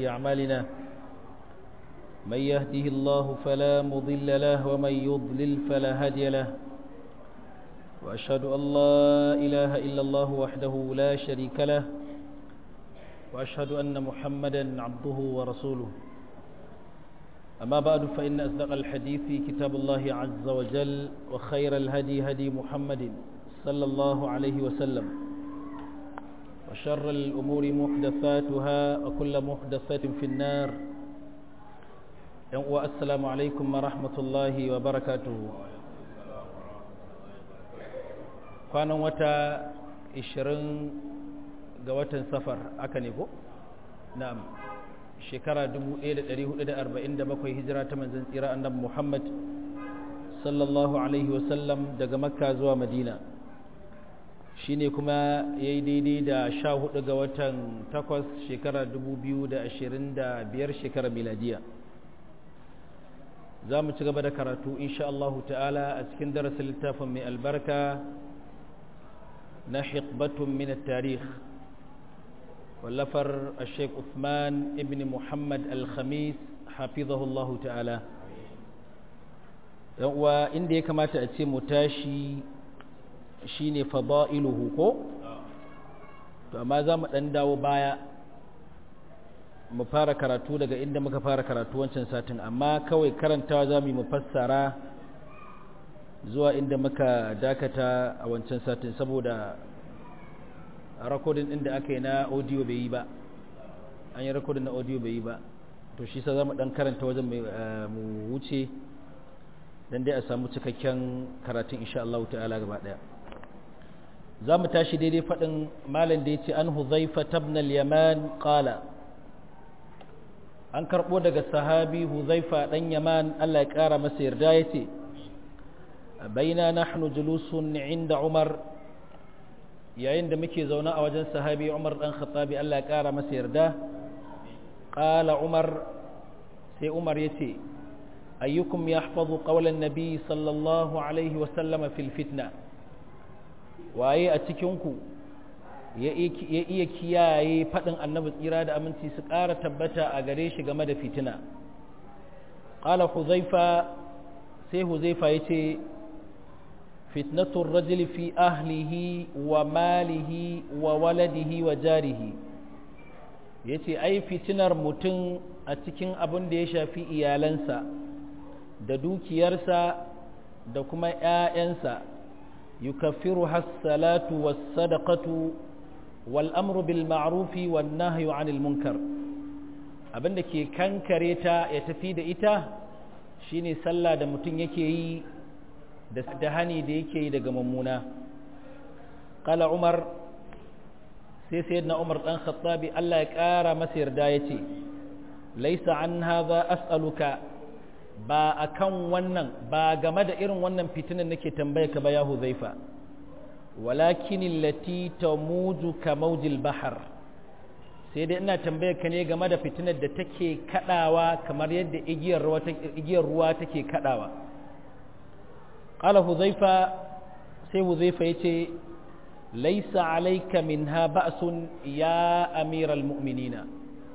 أعمالنا من يهده الله فلا مضل له ومن يضلل فلا هادي له وأشهد أن لا إله إلا الله وحده لا شريك له وأشهد أن محمدا عبده ورسوله أما بعد فإن أصدق الحديث كتاب الله عز وجل وخير الهدي هدي محمد صلى الله عليه وسلم وشر الأمور محدثاتها وكل محدثة في النار والسلام عليكم ورحمة الله وبركاته kwanan wata 20 ga watan safar aka ne ko? na'am shekara 1447 hijira ta manzan tsira annabi Muhammad sallallahu alaihi wasallam daga makka zuwa madina shine kuma yayi daidai da 14 ga watan 8 shekara 2025 shekara miladiya za mu ci gaba da karatu insha Allah ta'ala a cikin darasin littafin mai albarka na hikbatun min tarikh wallafar Sheikh Uthman ibn Muhammad al-Khamis hafizahullahu ta'ala yan uwa inda ya kamata a ce mu tashi shine fada'iluhu ko to amma za mu dan dawo baya mu fara karatu daga inda muka fara karatu wancan satin amma kawai karantawa za mu yi mu fassara zuwa inda muka dakata a wancan satin saboda rakodin ɗin da aka yi na audio bai yi ba an yi rakodin na audio bai yi ba to shi sa za mu ɗan karanta wajen mu wuce don dai a samu cikakken karatun insha Allah ta'ala gaba ɗaya za mu tashi daidai faɗin malam da ya ce an huzaifa tabnal yaman ƙala an karɓo daga sahabi huzaifa ɗan yaman Allah ya ƙara masa yarda ya ce baina nahnu julusun inda umar yayin da muke zaune a wajen sahabi umar ɗan khattabi Allah ya ƙara masa yarda ƙala umar sai umar ya ce ayyukum ya hafazu ƙaunar nabi sallallahu alaihi wasallama fil fitna waye a cikinku ya iya kiyaye faɗin annabi tsira da aminci su ƙara tabbata a gare shi game da fitina ƙala huzaifa sai huzaifa ya ce fitnatun rajuli fi ahlihi wa malihi wa waladihi wa jarihi ya ce ai fitinar mutum a cikin abin da ya shafi iyalansa da dukiyarsa da kuma ‘ya'yansa yukaffiru hassalatu was sadaqatu والأمر بالمعروف والنهي عن المنكر abin da ke kankare ta ya tafi da ita shine sallah da mutum yake yi da hani da yake yi daga mummuna qala umar sai sayyidina umar dan khattabi Allah ya kara masa yarda yace laisa an hadha as'aluka ba akan wannan ba game da irin wannan fitinan nake tambaye ka ba ya huzaifa walakin allati tamuju ka maujil bahar sai dai ina tambayar ka ne game da fitinar da take kadawa kamar yadda igiyar ruwa igiyar ruwa take kadawa qala huzaifa sai huzaifa yace laysa alayka minha ba'sun ya amiral mu'minina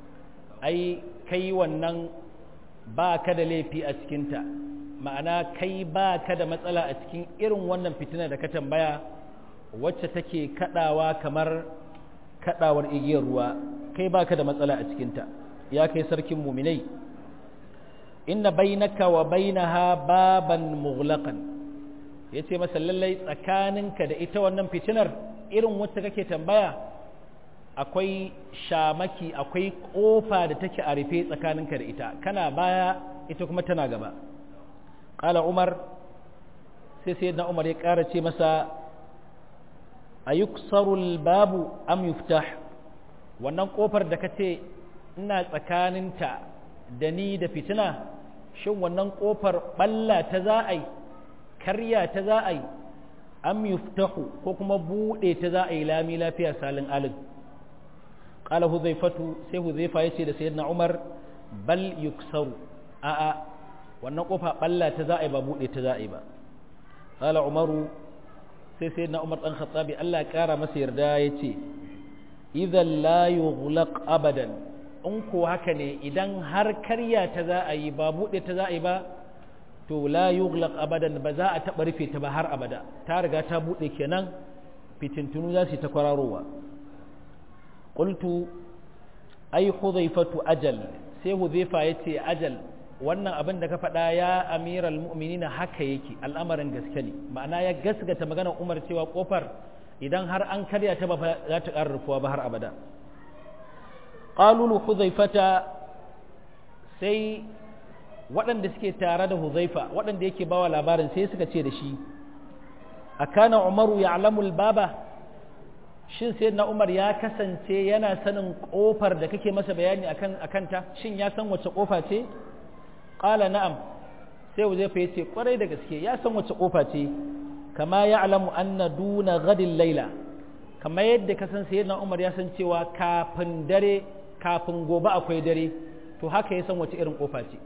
ai kai wannan ba ka da laifi a cikinta ma'ana kai ba ka da matsala a cikin irin wannan fitina da ka tambaya wacce take kadawa kamar kadawar igiyar ruwa kai baka da matsala a cikinta ya kai sarkin muminai inna bainaka wa bainaha baban mughlaqan yace masa lallai tsakaninka da ita wannan fitinar irin wacce kake tambaya akwai shamaki akwai kofa da take a rufe tsakaninka da ita kana baya ita kuma tana gaba qala umar sai sayyidina umar ya ƙara ce masa a yuksarul babu am yuftah wannan kofar da kace ina tsakaninta da ni da fitina shin wannan kofar balla ta za a yi karya ta za a yi am yuftahu ko kuma bude ta za a yi lami lafiya salin alin qala huzaifatu sai huzaifa yace da sayyidina umar bal yuksaru a a wannan kofa balla ta za a yi ba bude ta za a yi ba qala umaru sai sai na umar ɗan khattabi Allah ya ƙara masa yarda ya ce idan la yughlaq abadan in ko haka ne idan har karya ta za a yi ba buɗe ta za a yi ba to la yughlaq abadan ba za a taɓa rufe ta ba har abada ta riga ta buɗe kenan fitintunu za su yi ta kwararowa qultu ai hudhaifatu ajal sai hudhaifa yace ajal wannan abin da ka faɗa ya amiral mu'minina haka yake al'amarin gaske ne ma'ana ya gasgata maganar umar cewa kofar idan har an karya ta ba za ta ƙara rufuwa ba har abada qalulu hudhaifata sai waɗanda suke tare da hudhaifa waɗanda yake bawa labarin sai suka ce da shi akana umaru ya'lamu al-baba shin sai na umar ya kasance yana sanin kofar da kake masa bayani akan akanta shin ya san wace kofa ce qala na'am sai uzaifa yace kwarai da gaske ya san wace kofa ce kama ya'lamu anna duna ghadin laila kama yadda ka san sayyidina umar ya san cewa kafin dare kafin gobe akwai dare to haka ya san wace irin kofa ce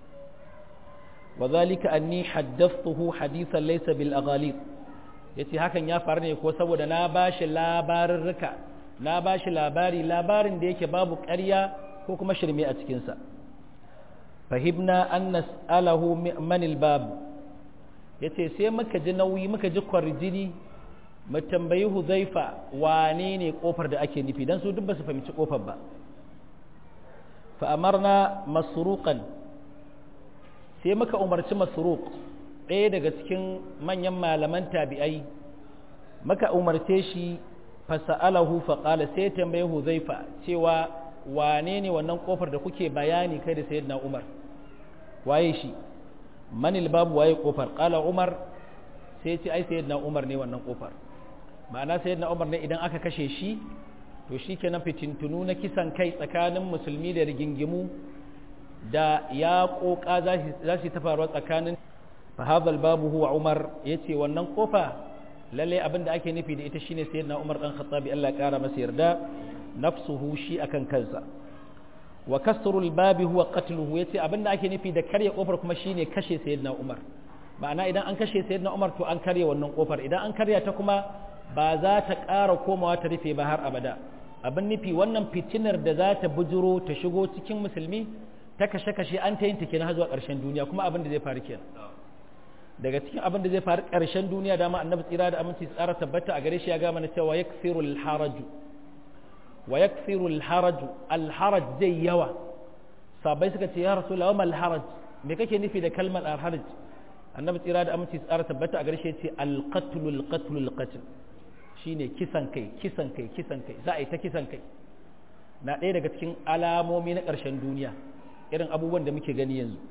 وذلك أني حدثته حديثا ليس بالأغاليط yace hakan ya faru ne ko saboda na bashi labarurruka na bashi labari labarin da yake babu ƙarya ko kuma shirme a cikinsa fahimna an nas'alahu man albab yace sai muka ji nauyi muka ji kwarjini mu tambayi huzaifa wane ne kofar da ake nufi dan su duk ba su fahimci kofar ba fa amarna masruqan sai muka umarci masruq ɗaya daga cikin manyan malaman tabi'ai muka umarce shi fasa'alahu faƙala sai tambaye huzaifa cewa wane ne wannan ƙofar da kuke bayani kai da sayyidina umar waye shi manil babu waye ƙofar ƙala umar sai ce ai sayyidina umar ne wannan ƙofar ma'ana sayyidina umar ne idan aka kashe shi to shi kenan fitintunu na kisan kai tsakanin musulmi da rigingimu da ya ƙoƙa za su ta faruwa tsakanin فهذا الباب هو عمر yace wannan kofa lalle abin da ake nufi da ita shine sayyidina Umar dan Khattabi Allah kara masa yarda nafsuhu shi akan kansa wa kasrul babi huwa qatluhu yace abin da ake nufi da karya kofar kuma shine kashe sayyidina Umar ma'ana idan an kashe sayyidina Umar to an karya wannan kofar idan an karya ta kuma ba za ta ƙara komawa ta rufe ba har abada abin nufi wannan fitinar da za ta bujuro ta shigo cikin musulmi ta kashe-kashe an ta yin ta kenan har zuwa ƙarshen duniya kuma abin da zai faru kenan daga cikin abin da zai faru ƙarshen duniya dama annabi tsira da aminci tsara tabbata a gare shi ya gama na cewa yaksiru alharaju wa yaksiru alharaju alharaj zai yawa sabai suka ce ya rasulullah wa alharaj me kake nufi da kalmar alharaj annabi tsira da aminci tsara tabbata a gare shi ya ce alqatlu alqatlu alqatl shine kisan kai kisan kai kisan kai za a yi ta kisan kai na ɗaya daga cikin alamomi na ƙarshen duniya irin abubuwan da muke gani yanzu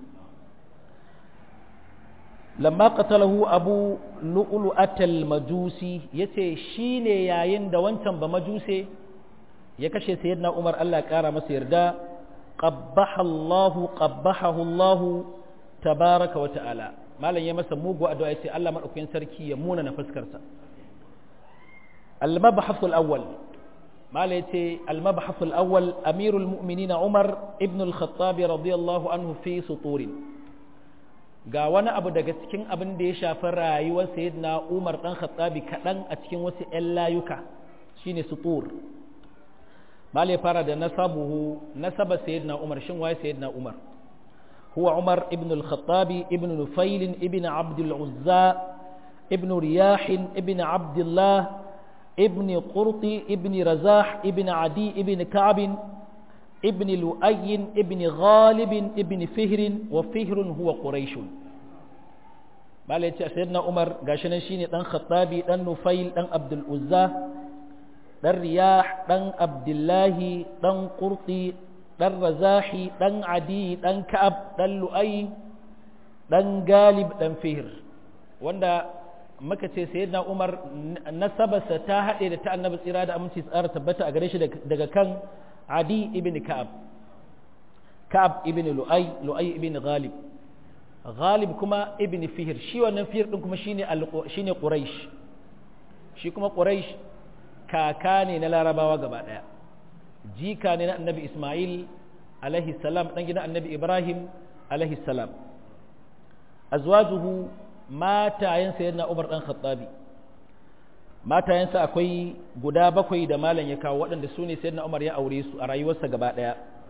lamma qatalahu abu lu'lu'at al-majusi yace shine yayin da wancan ba majuse ya kashe sayyidina Umar Allah kara masa yarda qabbaha Allah qabbahahu Allah tabaraka wa ta'ala malam ya masa mugu addu'a yace Allah madaukakin sarki ya muna na fuskar sa al-mabhath al-awwal malam yace al-mabhath al-awwal amirul mu'minin Umar ibn al-Khattab radiyallahu anhu fi suturin ga wani abu daga cikin abin da ya shafi rayuwar sayyidina Umar dan Khattabi kaɗan a cikin wasu ‘yan layuka shine sutur male fara da nasabuhu nasaba sayyidina Umar shin waye sayyidina Umar huwa Umar ibn al-Khattabi ibn Nufail ibn Abd al-Uzza ibn Riyah ibn Abdullah ibn Qurti ibn Razah ibn Adi ibn Ka'b ابن لؤي ابن غالب ابن فهر وفهر هو قريش bala ya ce a sayyidina umar gashi nan shine dan khattabi dan nufail dan abdul uzza dan riyah dan abdullahi dan qurti dan razahi dan adi dan ka'ab dan lu'ay dan galib dan fihr wanda muka ce sayyidina umar nasabarsa ta haɗe da ta annabi tsira da aminci tsara tabbata a gare shi daga kan adi ibn ka'ab ka'ab ibn lu'ay lu'ay ibn ghalib ghalib kuma ibn fihr shi wannan fihr din kuma shine shine quraish shi kuma quraish kaka ne na larabawa gaba daya jika ne na annabi isma'il alaihi salam dan gidan annabi ibrahim alaihi salam azwajuhu matayen sayyidina umar dan khattabi matayensa akwai guda bakwai da malam ya kawo waɗanda su ne sayyidina umar ya aure su a rayuwarsa gaba daya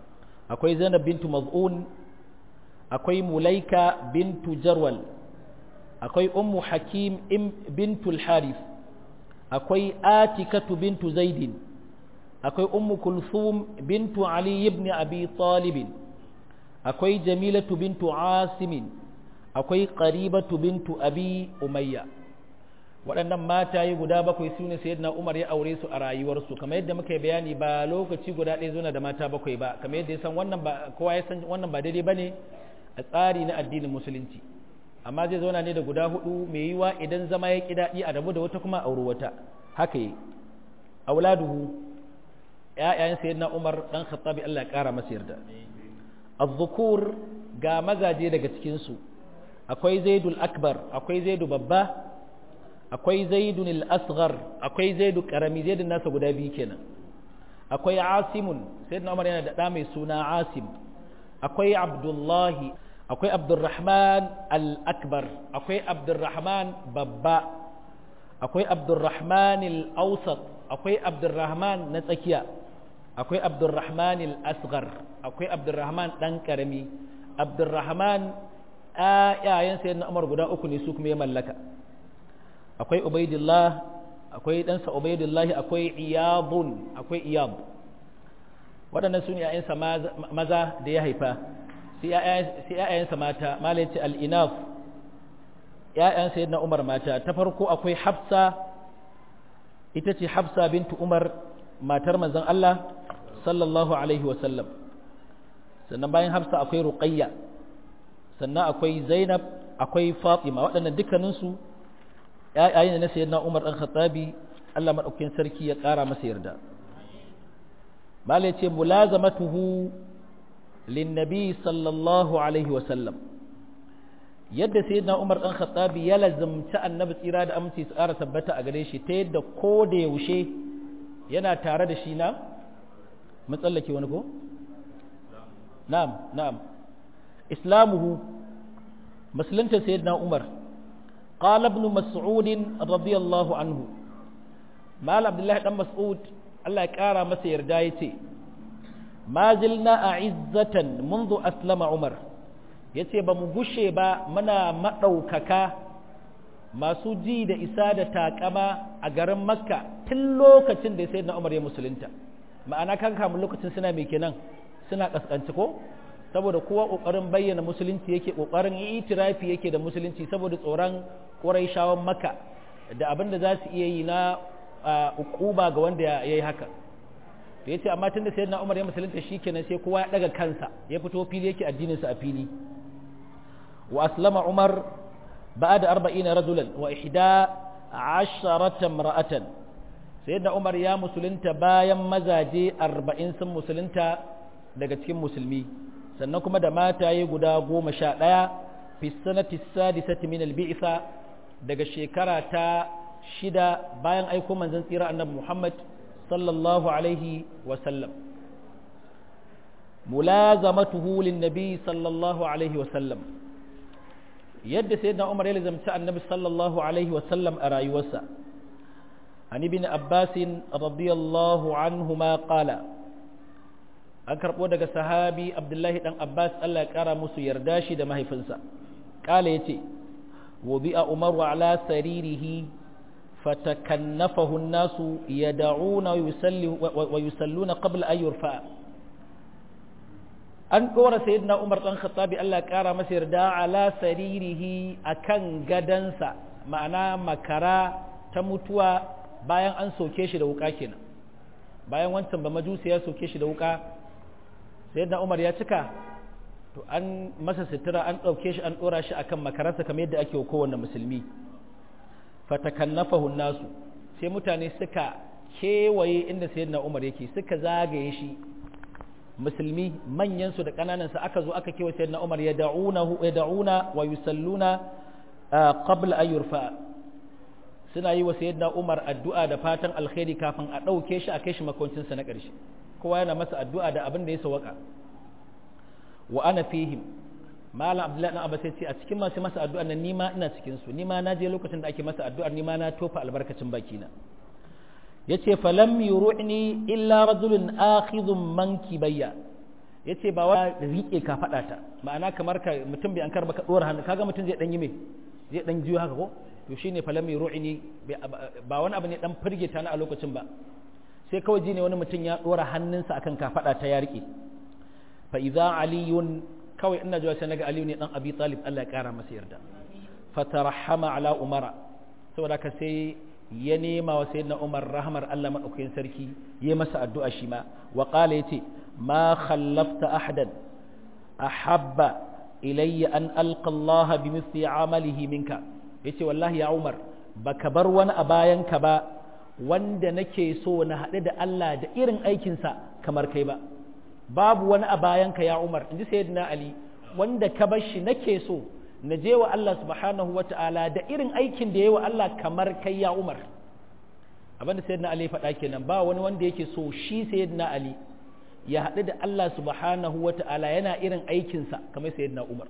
akwai zainab bintu maz'un akwai mulaika bintu jarwal akwai ummu hakim bintu harith akwai atikatu bintu zaidin akwai ummu kulthum bintu ali ibn abi talib akwai jamilatu bintu asimin akwai qaribatu bintu abi umayya waɗannan mataye guda bakwai su ne sayyidina umar ya aure su a rayuwarsu kamar yadda muka yi bayani ba lokaci guda ɗaya zo da mata bakwai ba kamar yadda ya san wannan ba kowa ya san wannan ba daidai bane a tsari na addinin musulunci amma zai zauna ne da guda hudu mai yiwa idan zama ya ki daɗi a rabu da wata kuma auri wata haka yi auladuhu ƴaƴayen sayyidina Umar dan Khattabi Allah ya kara masa yarda az-zukur ga mazaje daga cikin su akwai Zaidul Akbar akwai Zaidu babba akwai Zaidun al-Asghar akwai Zaidu karami Zaidun nasa guda biyu kenan akwai Asimun sayyidina Umar yana da da mai suna Asim akwai Abdullahi akwai Abdurrahman al-Akbar akwai Abdurrahman babba akwai Abdurrahman al-Awsat akwai Abdurrahman na tsakiya akwai Abdurrahman al-Asghar akwai Abdurrahman dan karami Abdurrahman ayayen sayyidina Umar guda uku ne su kuma ya mallaka akwai Ubaidillah akwai ɗansa Ubaidillah akwai Iyadun akwai Iyad waɗannan su ne ‘ya'yansa maza da ya haifa sai ‘ya'yansa mata malaci al'inaf ‘ya'yansa yadda umar mata ta farko akwai hafsa ita ce hafsa bintu umar matar manzan Allah sallallahu Alaihi wasallam sannan bayan hafsa akwai ruqayya sannan akwai zainab akwai fatima waɗannan dukkaninsu ‘ya'yayin da na sayi na umar ɗan khattabi Allah maɗaukin sarki ya ƙara masa yarda malai ce mulazamatuhu linnabi sallallahu alaihi wasallam yadda sayyidina Umar dan Khattabi ya lazumci annabi tsira da aminci su ƙara tabbata a gare shi ta yadda ko da yaushe yana tare da shi na matsallake wani ko na'am na'am islamuhu musulunta sayyidina Umar قال ابن مسعود رضي الله عنه مال عبد الله بن مسعود Allah ya ƙara masa yarda ya ce, Ma zilna a izzatan munzu aslama Umar, ya ce ba mu gushe ba muna maɗaukaka masu ji da isa da taƙama a garin Makka tun lokacin da ya sai na Umar ya musulunta. Ma'ana kan kamun lokacin suna mai kenan suna ƙasƙanci ko? Saboda kowa ƙoƙarin bayyana musulunci yake ƙoƙarin itirafi yake da musulunci saboda tsoron ƙurai shawon Makka da abin da za su iya yi na ukuba ga wanda ya yi haka to yace amma tunda sayyidina Umar ya musulunta shikenan sai kowa ya daga kansa ya fito fili yake addinin sa a fili wa aslama Umar ba'da 40 rajulan wa ihda 10 imra'atan sayyidina Umar ya musulunta bayan mazaje 40 sun musulunta daga cikin musulmi sannan kuma da mataye guda 11 fi sanati sadisati min al-bi'sa daga shekara ta shida bayan aiko manzon tsira annabi Muhammad sallallahu alaihi wasallam mulazamatuhu linnabi sallallahu alaihi wasallam yadda sayyidina Umar ya lazamci annabi sallallahu alaihi wasallam a rayuwarsa an ibn Abbas radiyallahu anhuma qala an karbo daga sahabi Abdullahi dan Abbas Allah ya kara musu yarda shi da mahaifinsa qala yace wubi'a Umaru ala saririhi فتكنفه الناس يدعون ويسلون قبل أن يرفع an ɗora sayyidina Umar ɗan Khattabi Allah ƙara masa yarda ala saririhi akan gadansa ma'ana makara ta mutuwa bayan an soke shi da wuka kenan bayan wancan ba majusi ya soke shi da wuka sayyidina Umar ya cika to an masa sutura an ɗauke shi an ɗora shi akan makararsa kamar yadda ake wa kowanne musulmi fatakannafahu nasu sai mutane suka kewaye inda sayyidina Umar yake suka zagaye shi musulmi manyan su da kananan su aka zo aka kewaye sayyidina Umar ya da'unahu ya da'una wa yusalluna qabla an yurfa suna yi wa sayyidina Umar addu'a da fatan alkhairi kafin a dauke shi a kai shi makoncin sa na ƙarshe kowa yana masa addu'a da abin da ya sawaka wa ana fihim malam abdullahi dan abbas ce a cikin masu masa addu'ar nan nima ina cikin su nima na je lokacin da ake masa addu'ar nima na tofa albarkacin bakina yace falam yuru'ni illa rajulun akhidhun mankibayya yace ba wa rike ka fada ta ma'ana kamar ka mutum bai an karba ka dora hannu kaga mutum zai dan yi me zai dan jiyo haka ko to shine falam mai ru'ini ba wani abu ne dan firgita na a lokacin ba sai kawai ji ne wani mutum ya dora hannunsa akan ka fada ta ya rike fa idza aliyun kawai ina jiwa sai naga aliyu ne dan abi talib Allah ya kara masa yarda fatarahama ala umara saboda ka sai ya nema wa sayyidina umar rahmar Allah madaukakin sarki yayi masa addu'a shi ma wa qala yace ma khallafta ahadan ahabba ilayya an alqa Allah bimithli amalihi minka yace wallahi ya umar baka bar wani a bayan ka ba wanda nake so na haɗu da Allah da irin aikinsa kamar kai ba babu wani a bayan ka ya umar inji sayyidina ali wanda ka bar shi nake so na je wa Allah subhanahu wa ta'ala da irin aikin da ya wa Allah kamar kai ya Umar abinda sayyidina Ali faɗa kenan ba wani wanda yake so shi sayyidina Ali ya haɗu da Allah subhanahu wa ta'ala yana irin aikinsa kamar sayyidina Umar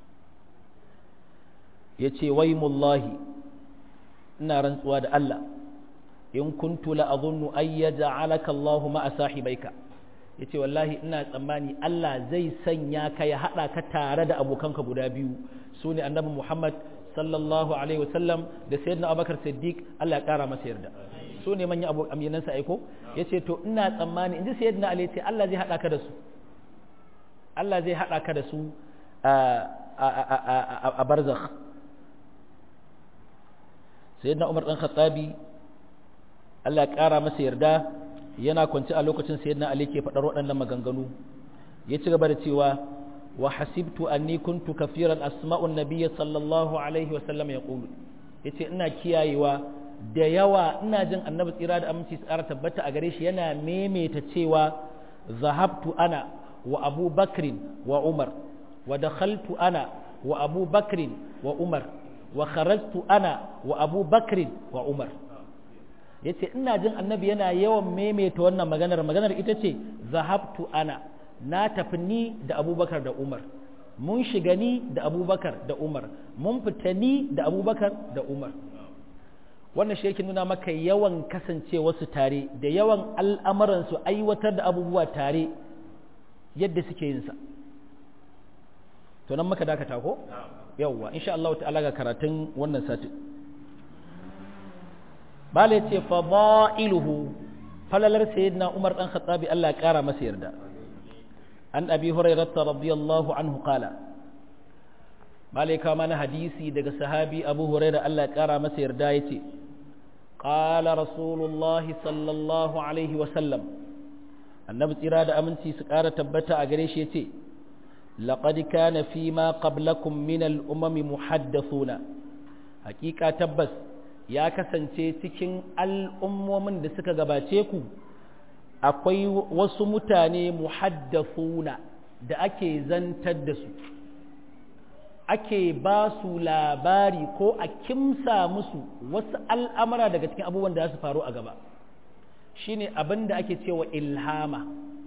ya ce wai mullahi ina rantsuwa da Allah in kuntu la azunnu ay yaj'alaka Allahu ma'a sahibaika yace wallahi ina tsammani Allah zai sanya ka ya hada ka tare da abokanka guda biyu su ne annabi Muhammad sallallahu alaihi wasallam da sayyidina Abubakar Siddiq Allah ya kara masa yarda su ne manyan aminansa aiko yace to ina tsammani inji sayyidina Ali yace Allah zai hada ka da su Allah zai hada ka da su a barzakh sayyidina Umar dan Khattabi Allah ya kara masa yarda yana kwanci a lokacin sayyidina Ali ke faɗar waɗannan maganganu ya ci gaba da cewa wa hasibtu anni kuntu kafiran asma'un nabiyyi sallallahu alaihi wa sallam yaqulu yace ina kiyayewa da yawa ina jin annabi tsira da aminci tsara tabbata a gare shi yana maimaita cewa zahabtu ana wa abu bakrin wa umar wa dakhaltu ana wa abu bakrin wa umar wa kharajtu ana wa abu bakrin wa umar ya ce ina jin annabi yana yawan maimaita wannan maganar maganar ita ce zahabtu ana na tafi ni da abubakar da umar mun shiga ni da abubakar da umar mun fita ni da abubakar da umar wannan shi yake nuna maka yawan kasance wasu tare da yawan al'amuransu aiwatar da abubuwa tare yadda suke yin sa to nan maka dakata ko yawwa insha Allah ta'ala ga karatun wannan satin bala ya ce fada'iluhu falalar sayyidina Umar dan Khattabi Allah ya kara masa yarda an abi hurairah radiyallahu anhu qala bala ya mana hadisi daga sahabi Abu Hurairah Allah ya kara masa yarda yace qala rasulullah sallallahu alaihi wa sallam annabi tsira da aminci su kara tabbata a gare shi yace laqad kana fi ma qablakum min al-umami muhaddathuna hakika tabbas ya kasance cikin al'ummomin da suka gabace ku akwai wasu mutane muhaddafuna da ake zantar da su ake ba su labari ko a kimsa musu wasu al'amura daga cikin abubuwan da su faru a gaba shi ne abin da ake cewa ilhama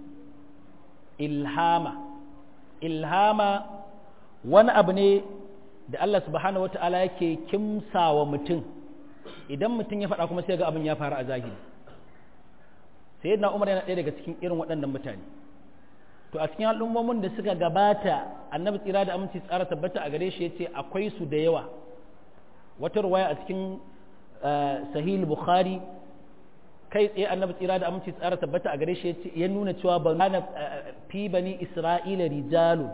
ilhama ilhama wani abu ne da Allah subhanahu wa ta'ala yake kimsa wa mutum idan mutum ya faɗa kuma sai ga abin ya faru a zahiri sai yadda umar yana ɗaya daga cikin irin waɗannan mutane to a cikin al'ummomin da suka gabata annabi tsira da aminci tsara tabbata a gare shi ya ce akwai su da yawa wata ruwaya a cikin sahih bukhari kai tsaye annabi tsira da aminci tsara tabbata a gare shi ya nuna cewa ban na fi bani isra'ila rijalu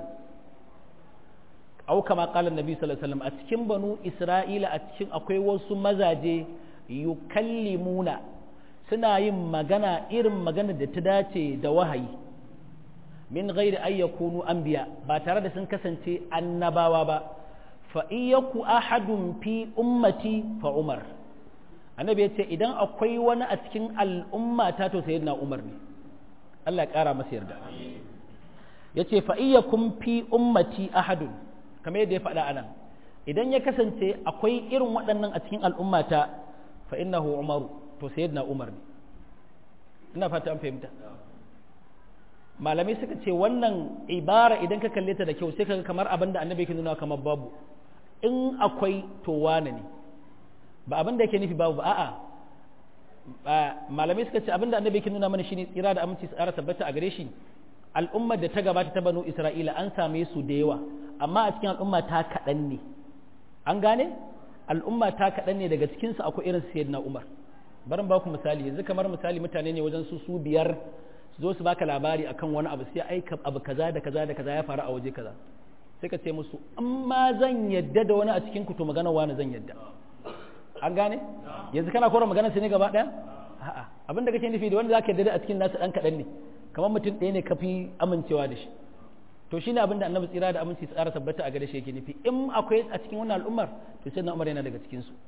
au kama kala nabi sallallahu alaihi wasallam a cikin banu isra'ila a cikin akwai wasu mazaje yukallimuna suna yin magana irin magana da ta dace da wahayi min ghairi ay yakunu anbiya ba tare da sun kasance annabawa ba fa iyaku ahadun fi ummati fa umar annabi yace idan akwai wani a cikin al'umma ta to sayyidina umar ne Allah ya kara masa yarda yace fa iyakum fi ummati ahadun kamar yadda ya faɗa anan idan ya kasance akwai irin waɗannan a cikin al'ummata fa innahu umaru to sayyidina umar ne ina fata an fahimta malamai suka ce wannan ibara idan ka kalle ta da kyau sai kaga kamar abin da annabi yake nuna kamar babu in akwai to wane ne ba abin da yake nufi babu ba a'a malamai suka ce abin da annabi yake nuna mana shine tsira da aminci tsara tabbata a gare shi al'ummar da ta gabata ta banu isra'ila an same su da yawa amma a cikin al'umma ta kaɗan ne an gane al'umma ta kaɗan ne daga cikinsu akwai irin sayyidina umar barin ba ku misali yanzu kamar misali mutane ne wajen su su biyar su zo su baka labari akan wani abu sai aika abu kaza da kaza da kaza ya faru a waje kaza sai ka ce musu amma zan yadda da wani a cikin ku to magana wani zan yadda an gane yanzu kana kora magana sai ne gaba daya a'a abin da kake nufi da wanda zaka yadda a cikin nasu dan kadan ne kamar mutum ɗaya ne kafi amincewa da shi to shine abin da annabi tsira da aminci tsara tabbata a gare shi yake nufi in akwai a cikin wannan al'ummar to sai na umar yana daga cikin su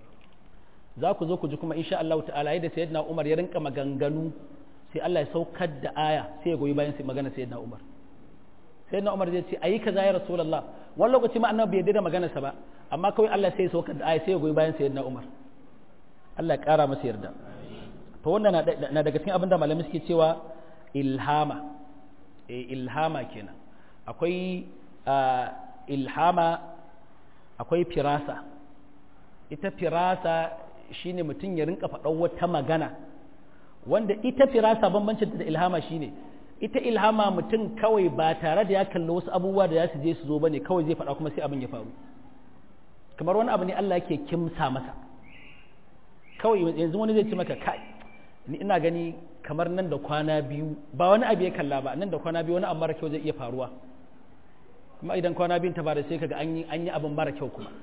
za ku zo ku ji kuma insha Allah ta'ala yadda sayyidina umar ya rinka maganganu sai Allah ya saukar da aya sai ya goyi bayan sai magana sayyidina umar sayyidina umar zai ce ayi kaza ya rasulullah wani lokaci ma annabi bai yarda da maganarsa ba amma kawai Allah sai ya saukar da aya sai ya goyi bayan sayyidina umar Allah ya kara masa yarda to wannan na daga cikin abin da malamai suke cewa ilhama eh ilhama kenan akwai ilhama akwai firasa ita firasa shine mutum ya rinka faɗan wata magana wanda ita firasa bambancin da ilhama shine ita ilhama mutum kawai ba tare da ya kalli wasu abubuwa da ya su je su zo bane kawai zai faɗa kuma sai abin ya faru kamar wani abu ne Allah yake kimsa masa kawai yanzu wani zai ce maka kai ni ina gani kamar nan da kwana biyu ba wani abu ya kalla ba nan da kwana biyu wani abu mara kyau zai iya faruwa kuma idan kwana biyun ta bada sai kaga an yi an yi abin mara kyau kuma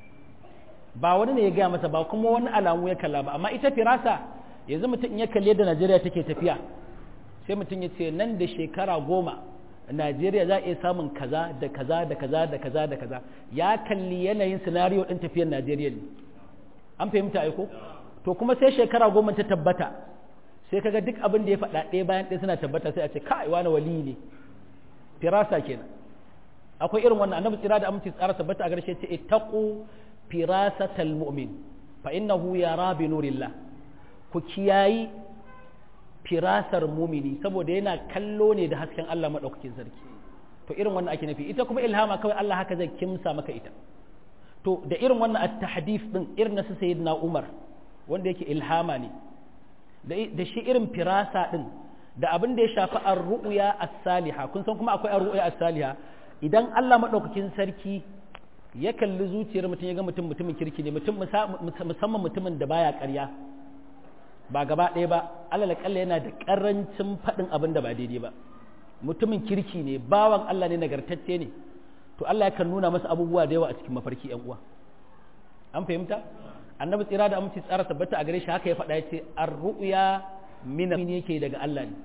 ba wani ne ya gaya masa ba kuma wani alamu ya kalla ba amma ita firasa yanzu mutum ya kalli yadda Najeriya take tafiya sai mutum ya ce nan da shekara goma Najeriya za a iya samun kaza da kaza da kaza da kaza da kaza ya kalli yanayin sinariyo din tafiyar Najeriya ne an fahimta aiko to kuma sai shekara goma ta tabbata sai kaga duk abin da ya faɗa ɗaya bayan ɗaya suna tabbata sai a ce kai wani wali ne firasa kenan akwai irin wannan annabi tsira da aminci tsara tabbata a garshe ce ittaqu firasatal mu'min fa innahu yara bi nurillah ku kiyayi firasar mumini saboda yana kallo ne da hasken Allah madaukakin sarki to irin wannan ake nufi ita kuma ilhama kawai Allah haka zai kimsa maka ita to da irin wannan at-tahdif din irin na sayyidina Umar wanda yake ilhama ne da shi irin firasa din da abin da ya shafi ar-ru'ya as-saliha kun san kuma akwai ar-ru'ya as-saliha idan Allah madaukakin sarki ya kalli zuciyar mutum ya ga mutum mutumin kirki ne mutum musamman mutumin da baya ƙarya ba gaba ɗaya ba alal kalla yana da ƙarancin faɗin abin da ba daidai ba mutumin kirki ne bawan Allah ne nagartacce ne to Allah ya kan nuna masa abubuwa da yawa a cikin mafarki ƴan uwa an fahimta annabi tsira da aminci tsara tabbata a gare shi haka ya faɗa ya ce ar-ru'ya min yake daga Allah ne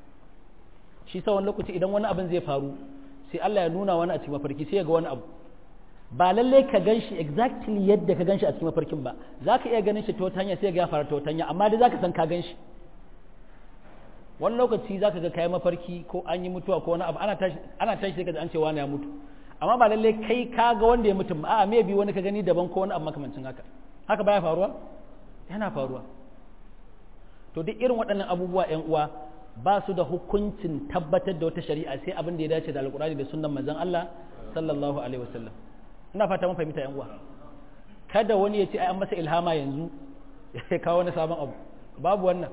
shi sa wani lokaci idan wani abin zai faru sai Allah ya nuna wani a cikin mafarki sai ya ga wani abu ba lalle ka gan shi exactly yadda ka gan shi a cikin mafarkin ba za ka iya ganin shi ta wata hanya sai ya fara ta wata hanya amma dai za ka san ka gan shi wani lokaci za ka ga kayan mafarki ko an yi mutuwa ko wani abu ana tashi ana tashi sai ka an ce wani ya mutu amma ba lalle kai ka ga wanda ya mutu a'a me bi wani ka gani daban ko wani abu makamancin haka haka baya faruwa yana faruwa to duk irin waɗannan abubuwa ƴan uwa ba su da hukuncin tabbatar da wata shari'a sai abin da ya dace da alkurani da sunnan manzon Allah sallallahu alaihi wasallam ina fata mun fahimta yan uwa kada wani ya ce ai an masa ilhama yanzu ya kawo wani sabon abu babu wannan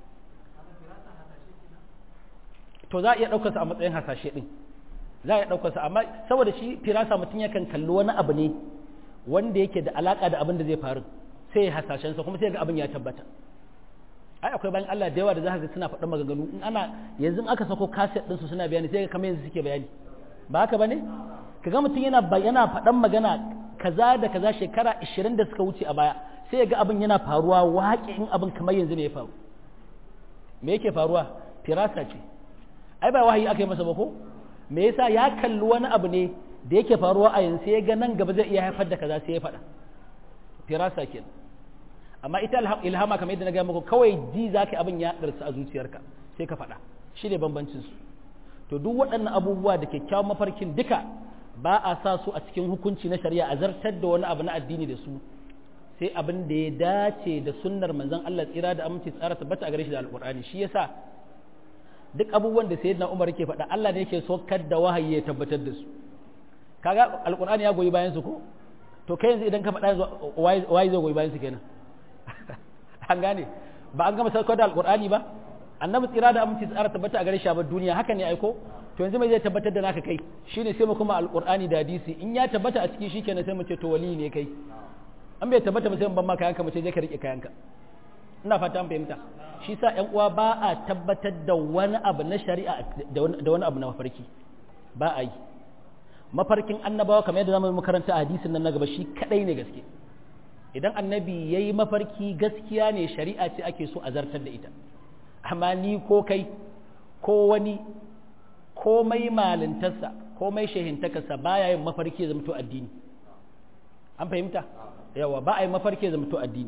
to za a iya ɗaukar sa a matsayin hasashe din za a iya ɗaukar sa amma saboda shi firasa mutum yakan kalli wani abu ne wanda yake da alaka da abin da zai faru sai ya hasashen sa kuma sai ga abin ya tabbata ai akwai bayan Allah da yawa da za ka suna faɗin maganganu in ana yanzu aka sako kaset ɗinsu su suna bayani sai ga kamar yanzu suke bayani ba haka bane kaga mutum yana yana faɗan magana kaza da kaza shekara 20 da suka wuce a baya sai ya ga abin yana faruwa waƙe in abin kamar yanzu ne ya faru me yake faruwa firasa ce ai ba wahayi aka yi masa ba ko me yasa ya kalli wani abu ne da yake faruwa a yanzu sai ya ga nan gaba zai iya haifar da kaza sai ya faɗa firasa kenan amma ita ilhama kamar yadda na gaya muku kawai ji za ka abin ya ɗarsa a zuciyarka sai ka faɗa shi ne bambancinsu to duk waɗannan abubuwa da kyakkyawan mafarkin duka ba a sa su a cikin hukunci na shari'a a zartar da wani abu na addini da su sai abin da ya dace da sunnar manzon Allah tsira da aminci tsara tabbata a gare shi da alƙur'ani shi yasa duk abubuwan da sayyidina Umar yake faɗa Allah ne yake sokar da wahayi ya tabbatar da su kaga alƙur'ani ya goyi bayan su ko to kai yanzu idan ka faɗa waye zai goyi bayan su kenan an gane ba an gama saukar da alkur'ani ba annabi tsira da aminci tsara tabbata a gare shi a duniya haka ne aiko to yanzu mai zai tabbatar da naka kai shine sai mu kuma alqur'ani da hadisi in ya tabbata a ciki shikenan sai mu ce to wali ne kai an bai tabbata ba sai mu ban maka kayanka mu ce je ka rike kayanka ina fata an fahimta shi sa ƴan uwa ba a tabbatar da wani abu na shari'a da wani abu na mafarki ba a yi mafarkin annabawa kamar yadda zamu makaranta a hadisin nan na gaba shi kadai ne gaske idan annabi yayi mafarki gaskiya ne shari'a ce ake so a zartar da ita amma ni ko kai ko wani komai malintarsa komai shehintakarsa baya yin mafarki ya zamto addini an fahimta yawa ba a yi mafarki ya zamto addini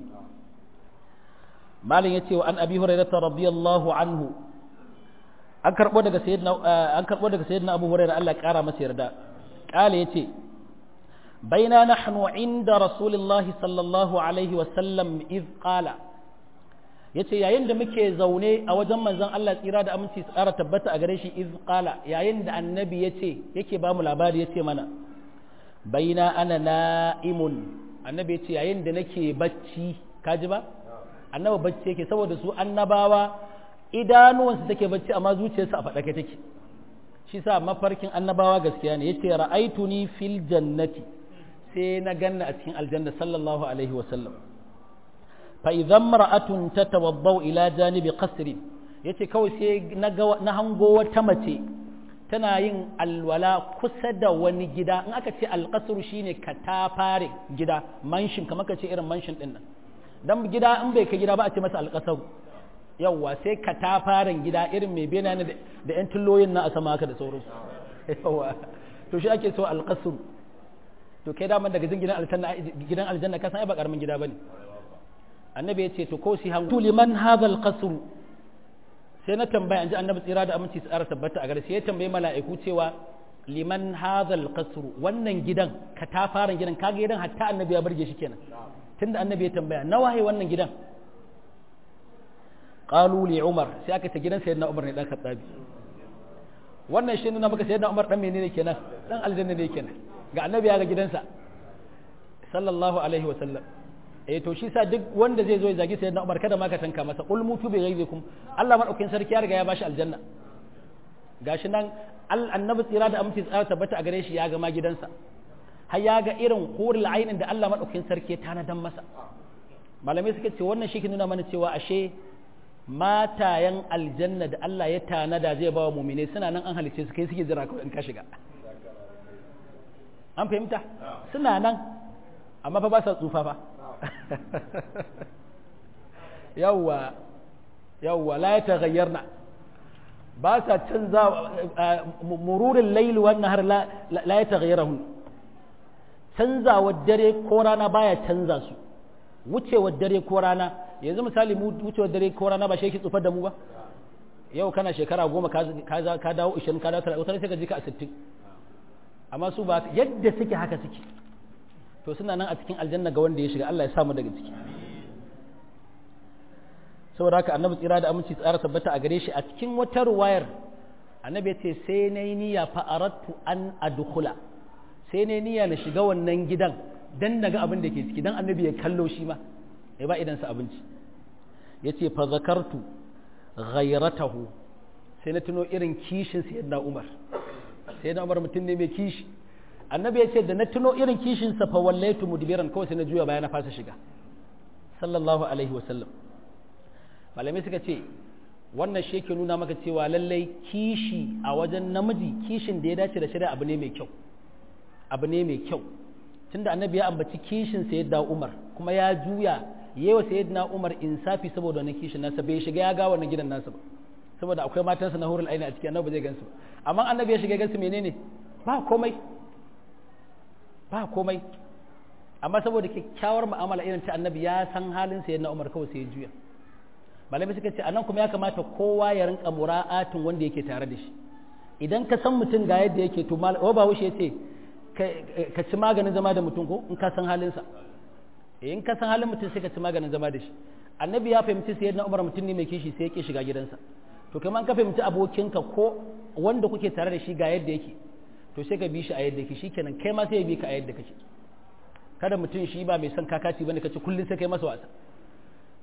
malin ya ce wa an abi hurairata radiyallahu anhu an karbo daga sayyidina an karbo daga sayyidina abu hurairah Allah ya kara masa yarda kale yace baina nahnu inda rasulillahi sallallahu alaihi wa sallam iz qala yace yayin da muke zaune a wajen manzon Allah tsira da aminci tsara tabbata a gare shi iz qala yayin da annabi yace yake ba mu labari yace mana baina ana na'imun annabi yace yayin da nake bacci kaji ba annabi bacci yake saboda su annabawa idanuwansu take bacci amma zuciyarsu a faɗake take shi sa mafarkin annabawa gaskiya ne yace ra'aituni fil jannati sai na ganna a cikin aljanna sallallahu alaihi wa sallam fa idan mar'atun tatawaddau ila janibi qasri yace kawai sai na ga na hango wata mace tana yin alwala kusa da wani gida in aka ce alqasru shine katafare gida manshin kamar ka ce irin manshin din nan dan gida in bai kai gida ba a ce masa alqasru yawwa sai katafaren gida irin mai bena ne da yan tulloyin na a sama haka da sauransu yawwa to shi ake so alqasru to kai daman daga jin gidan aljanna gidan aljanna ka san ai ba karamin gida bane annabi ya ce to ko si hangu liman hadha alqasr sai na tambaya anji annabi tsira da aminci tsara tabbata a gare sai ya tambaye mala'iku cewa liman hadha alqasr wannan gidan ka ta fara gidan kaga gidan hatta annabi ya burge shi kenan tunda annabi ya tambaya nawa hai wannan gidan qalu li umar sai aka ce gidan sayyidina umar ne dan khattabi wannan shi nuna maka sayyidina umar dan menene kenan dan aljanna ne kenan ga annabi ya ga gidansa sallallahu alaihi wa sallam eh to shi sa duk wanda zai zo ya zagi sayyidina Umar kada ma ka tanka masa qul mutu bi ghaizikum Allah madaukakin sarki ya riga ya bashi aljanna gashi nan annabi tsira da aminci tsara tabbata a gare shi ya ga ma gidansa har ya ga irin hurul ainin da Allah madaukakin sarki ya tanadan masa malamai suka ce wannan shi ke nuna mana cewa ashe matayen aljanna da Allah ya tanada zai ba wa mumine suna nan an halice su kai suke jira kawai in ka shiga an fahimta suna nan amma fa ba sa tsufa fa yawwa yawwa la ya taghayyarna ba sa canza mururin laili wannan har la ya taghayyarahun canzawa dare ko rana baya canza su wucewar dare ko rana yanzu misali mu wucewar dare ko rana ba shi yake tsufar da mu ba yau kana shekara goma ka dawo ishirin ka dawo talatin wata sai ka ji ka a sittin amma su ba yadda suke haka suke to suna nan a cikin aljanna ga wanda ya shiga Allah ya samu daga ciki saboda haka annabi tsira da aminci tsara tabbata a gare shi a cikin wata ruwayar annabi ya ce sai na yi niyya fa aradtu an adkhula sai na yi niyya na shiga wannan gidan dan naga abin da ke ciki dan annabi ya kallo shi ma ya ba idan sa abinci yace fa zakartu ghayratahu sai na tuno irin kishin sayyidina Umar sayyidina Umar mutum ne mai kishi annabi ya ce da na tuno irin kishinsa fa wallaitu mudbiran kawai sai na juya baya na fasa shiga sallallahu alaihi wa sallam malamai suka ce wannan shi yake nuna maka cewa lallai kishi a wajen namiji kishin da ya dace da shari'a abu ne mai kyau abu ne mai kyau tunda annabi ya ambaci kishin sayyidina Umar kuma ya juya yewa sayyidina Umar insafi saboda wannan kishin nasa bai shiga ya ga wannan gidan nasa ba saboda akwai matansa na hurul aini a ciki annabi zai gansu amma annabi ya shiga gansu menene ba komai ba komai amma saboda kyakkyawar mu'amala irin ta annabi ya san halin sa na Umar kawai sai ya juya malami suka ce anan kuma ya kamata kowa ya rinka mura'atin wanda yake tare da shi idan ka san mutum ga yadda yake to mal ba wuce yace ka ci maganin zama da mutum ko in ka san halin sa in ka san halin mutum sai ka ci maganin zama da shi annabi ya fahimci sai na Umar mutum ne mai kishi sai ya ke shiga gidansa to kamar ka fahimci abokinka ko wanda kuke tare da shi ga yadda yake to sai ka bi shi a yadda yake shikenan kai ma sai ya bi ka a yadda kake kada mutum shi ba mai son kakaci bane kace kullun sai kai masa wasa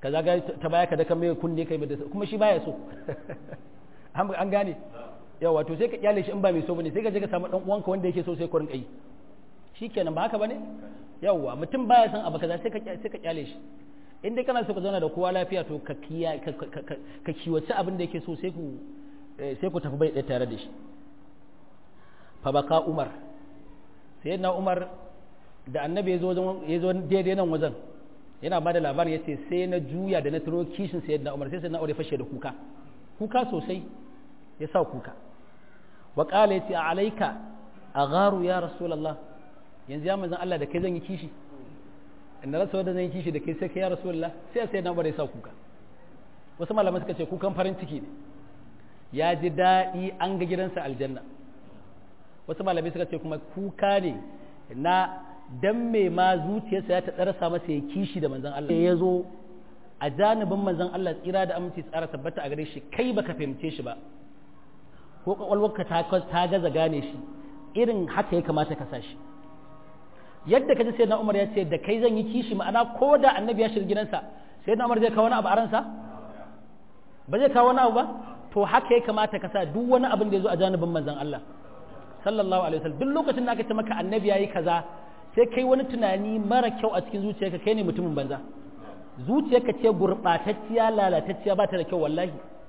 ka zaga ta baya ka daka mai kunne kai da kuma shi baya so an gane yawa to sai ka kyale shi in ba mai so bane sai ka je ka samu dan uwanka wanda yake so sai ku rinka yi shikenan ba haka bane yawa mutum baya son abu kaza sai ka sai ka kyale shi in dai kana so ka zauna da kowa lafiya to ka kiya ka kiwace abin da yake so sai ku sai ku tafi bai ɗaya tare da shi fa baka umar sayyidina umar da annabi ya zo ya zo daidai nan wajen yana ba da labarin ya ce sai na juya da na turo kishin sayyidina umar sai sayyidina umar ya fashe da kuka kuka sosai ya sa kuka wa qala yace alayka agharu ya rasulullah yanzu ya manzon Allah da kai zan yi kishi in na rasa wanda zan yi kishi da kai sai kai ya rasulullah sai sai na bare sa kuka wasu malaman suka ce kukan farin ciki ne ya ji daɗi an ga gidansa aljanna wasu malamai suka ce kuma kuka ne na dan me ma zuciyarsa ya ta tsarasa masa ya kishi da manzon Allah ya zo a janibin manzon Allah tsira da aminci tsara tabbata a gare shi kai baka fahimce shi ba ko kwakwalwarka ta gaza gane shi irin haka ya kamata ka sa shi yadda kaji sai na umar ya ce da kai zan yi kishi ma'ana ko da annabi ya shiga gidansa sai na umar zai kawo wani abu a ransa ba zai kawo wani abu ba to haka ya kamata ka sa duk wani abin da ya zo a janibin manzon Allah sallallahu alaihi wasallam duk lokacin da aka ce maka annabi yayi kaza sai kai wani tunani mara kyau a cikin zuciyarka kai ne mutumin banza zuciyarka ce gurbatacciya lalatacciya ba ta da kyau wallahi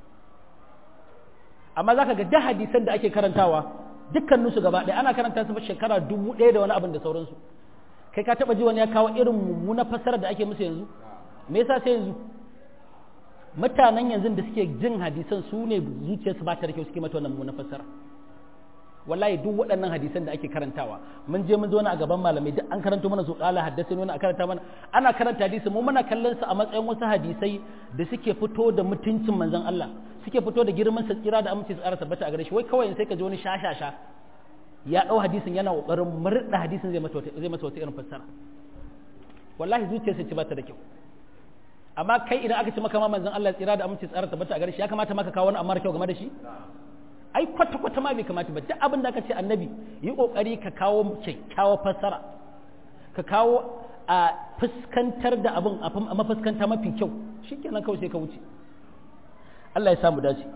amma zaka ga da hadisan da ake karantawa dukkaninsu gaba ɗaya ana karanta su shekara dubu ɗaya da wani abin da sauransu kai ka taɓa ji wani ya kawo irin mummuna fassara da ake musu yanzu me yasa sai yanzu mutanen yanzu da suke jin hadisan su ne zuciyarsu ba ta da kyau suke mata wannan mummuna fassara wallahi duk waɗannan hadisan da ake karantawa mun je mun zo a gaban malamai duk an karanto mana su kala haddasa wani a karanta mana ana karanta hadisi mu muna kallon su a matsayin wasu hadisai da suke fito da mutuncin manzon Allah suke fito da girman sa tsira da aminci tsara tabbata a gare shi wai kawai sai ka ji wani shashasha ya dau hadisin yana kokarin murda hadisin zai masa zai masa wata irin fassara wallahi zuciyarsa ce ba ta da kyau amma kai idan aka ce maka ma manzon Allah tsira da aminci tsara tabbata a gare shi ya kamata maka kawo wani amma kyau game da shi ai kwata kwata ma bai kamata ba duk abin da aka ce annabi yi kokari ka kawo kyakkyawar fassara ka kawo a fuskantar da abin a mafuskanta mafi kyau shikenan kawai sai ka wuce Allah ya samu dace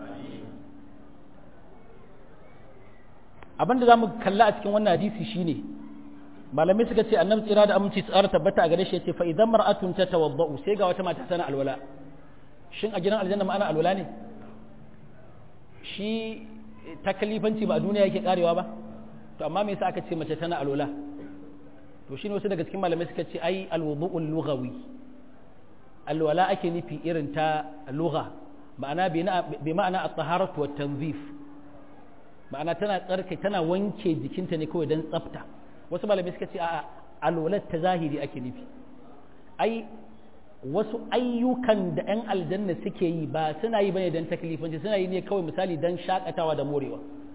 abin da za mu kalla a cikin wannan hadisi shine malamai suka ce annabi tsira da aminci tsara tabbata a gare shi yace fa idan mar'atun ta tawaddau sai ga wata mata tana alwala shin a gidan aljanna ma ana alwala ne shi takalifanci ba a duniya yake karewa ba to amma me yasa aka ce mace tana alwala to shine wasu daga cikin malamai suka ce ai alwudu'ul lughawi alwala ake nufi irin ta lugha ma'ana bi ma'ana at-taharatu wat tanzif ma'ana tana tsarki tana wanke jikinta ne kawai dan tsafta wasu malamai suka ce a alwalat ta zahiri ake nufi ai wasu ayyukan da 'yan aljanna suke yi ba suna yi bane don taklifanci suna yi ne kawai misali don shakatawa da morewa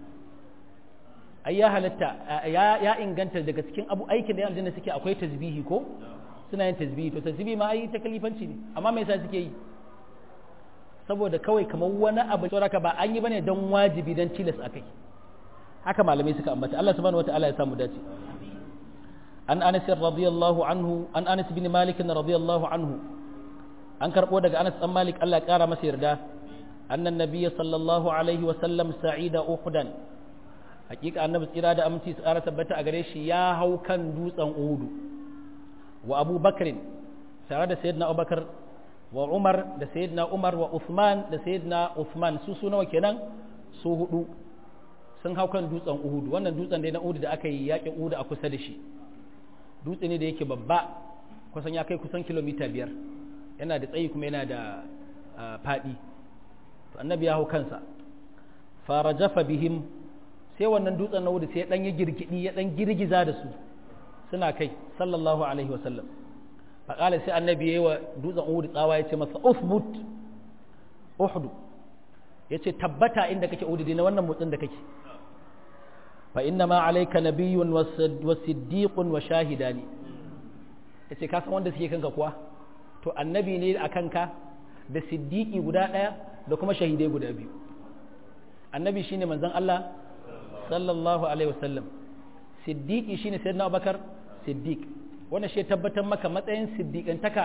ai ya halatta ya inganta daga cikin abu aikin da 'yan aljanna suke akwai tasbihi ko suna yin tasbihi to tasbihi ma ai taklifanci ne amma me yasa suke yi saboda kawai kamar wani abu sauraka ba an yi bane don wajibi don tilas akai haka malamai suka ambata Allah subhanahu wataala ya samu dace an Anas radiyallahu anhu an Anas bin Malik radiyallahu anhu an karbo daga Anas dan Malik Allah ya kara masa yarda annan nabiy sallallahu alaihi wa sallam sa'ida uhudan hakika annabi tsira da aminci tsara tabbata a gare shi ya hau kan dutsen uhudu wa Abu Bakr tare da sayyidina Abubakar wa Umar da sayyidina Umar wa Uthman da sayyidina Uthman su su nawa kenan su hudu sun hau kan dutsen Uhud wannan dutsen da na Uhud da aka yi yakin Uhud a kusa da shi dutse ne da yake babba kusan ya kai kusan kilomita biyar yana da tsayi kuma yana da faɗi to annabi ya hau kansa fara jafa bihim sai wannan dutsen na Uhud sai ya dan yi girgidi ya dan girgiza da su suna kai sallallahu alaihi wa sallam faƙala sai annabi yayi wa dutsen Uhud tsawa ya ce masa usbut Uhud ya ce tabbata inda kake Uhud na wannan motsin da kake fa inna ma alayka nabiyyun wa siddiqun wa shahidani yace ka san wanda suke kanka kuwa to annabi ne a kanka da siddiqi guda daya da kuma shahidai guda biyu annabi shine manzon Allah sallallahu alaihi wasallam siddiqi shine sayyidina Abubakar siddiq wannan shi tabbatar maka matsayin siddiqantaka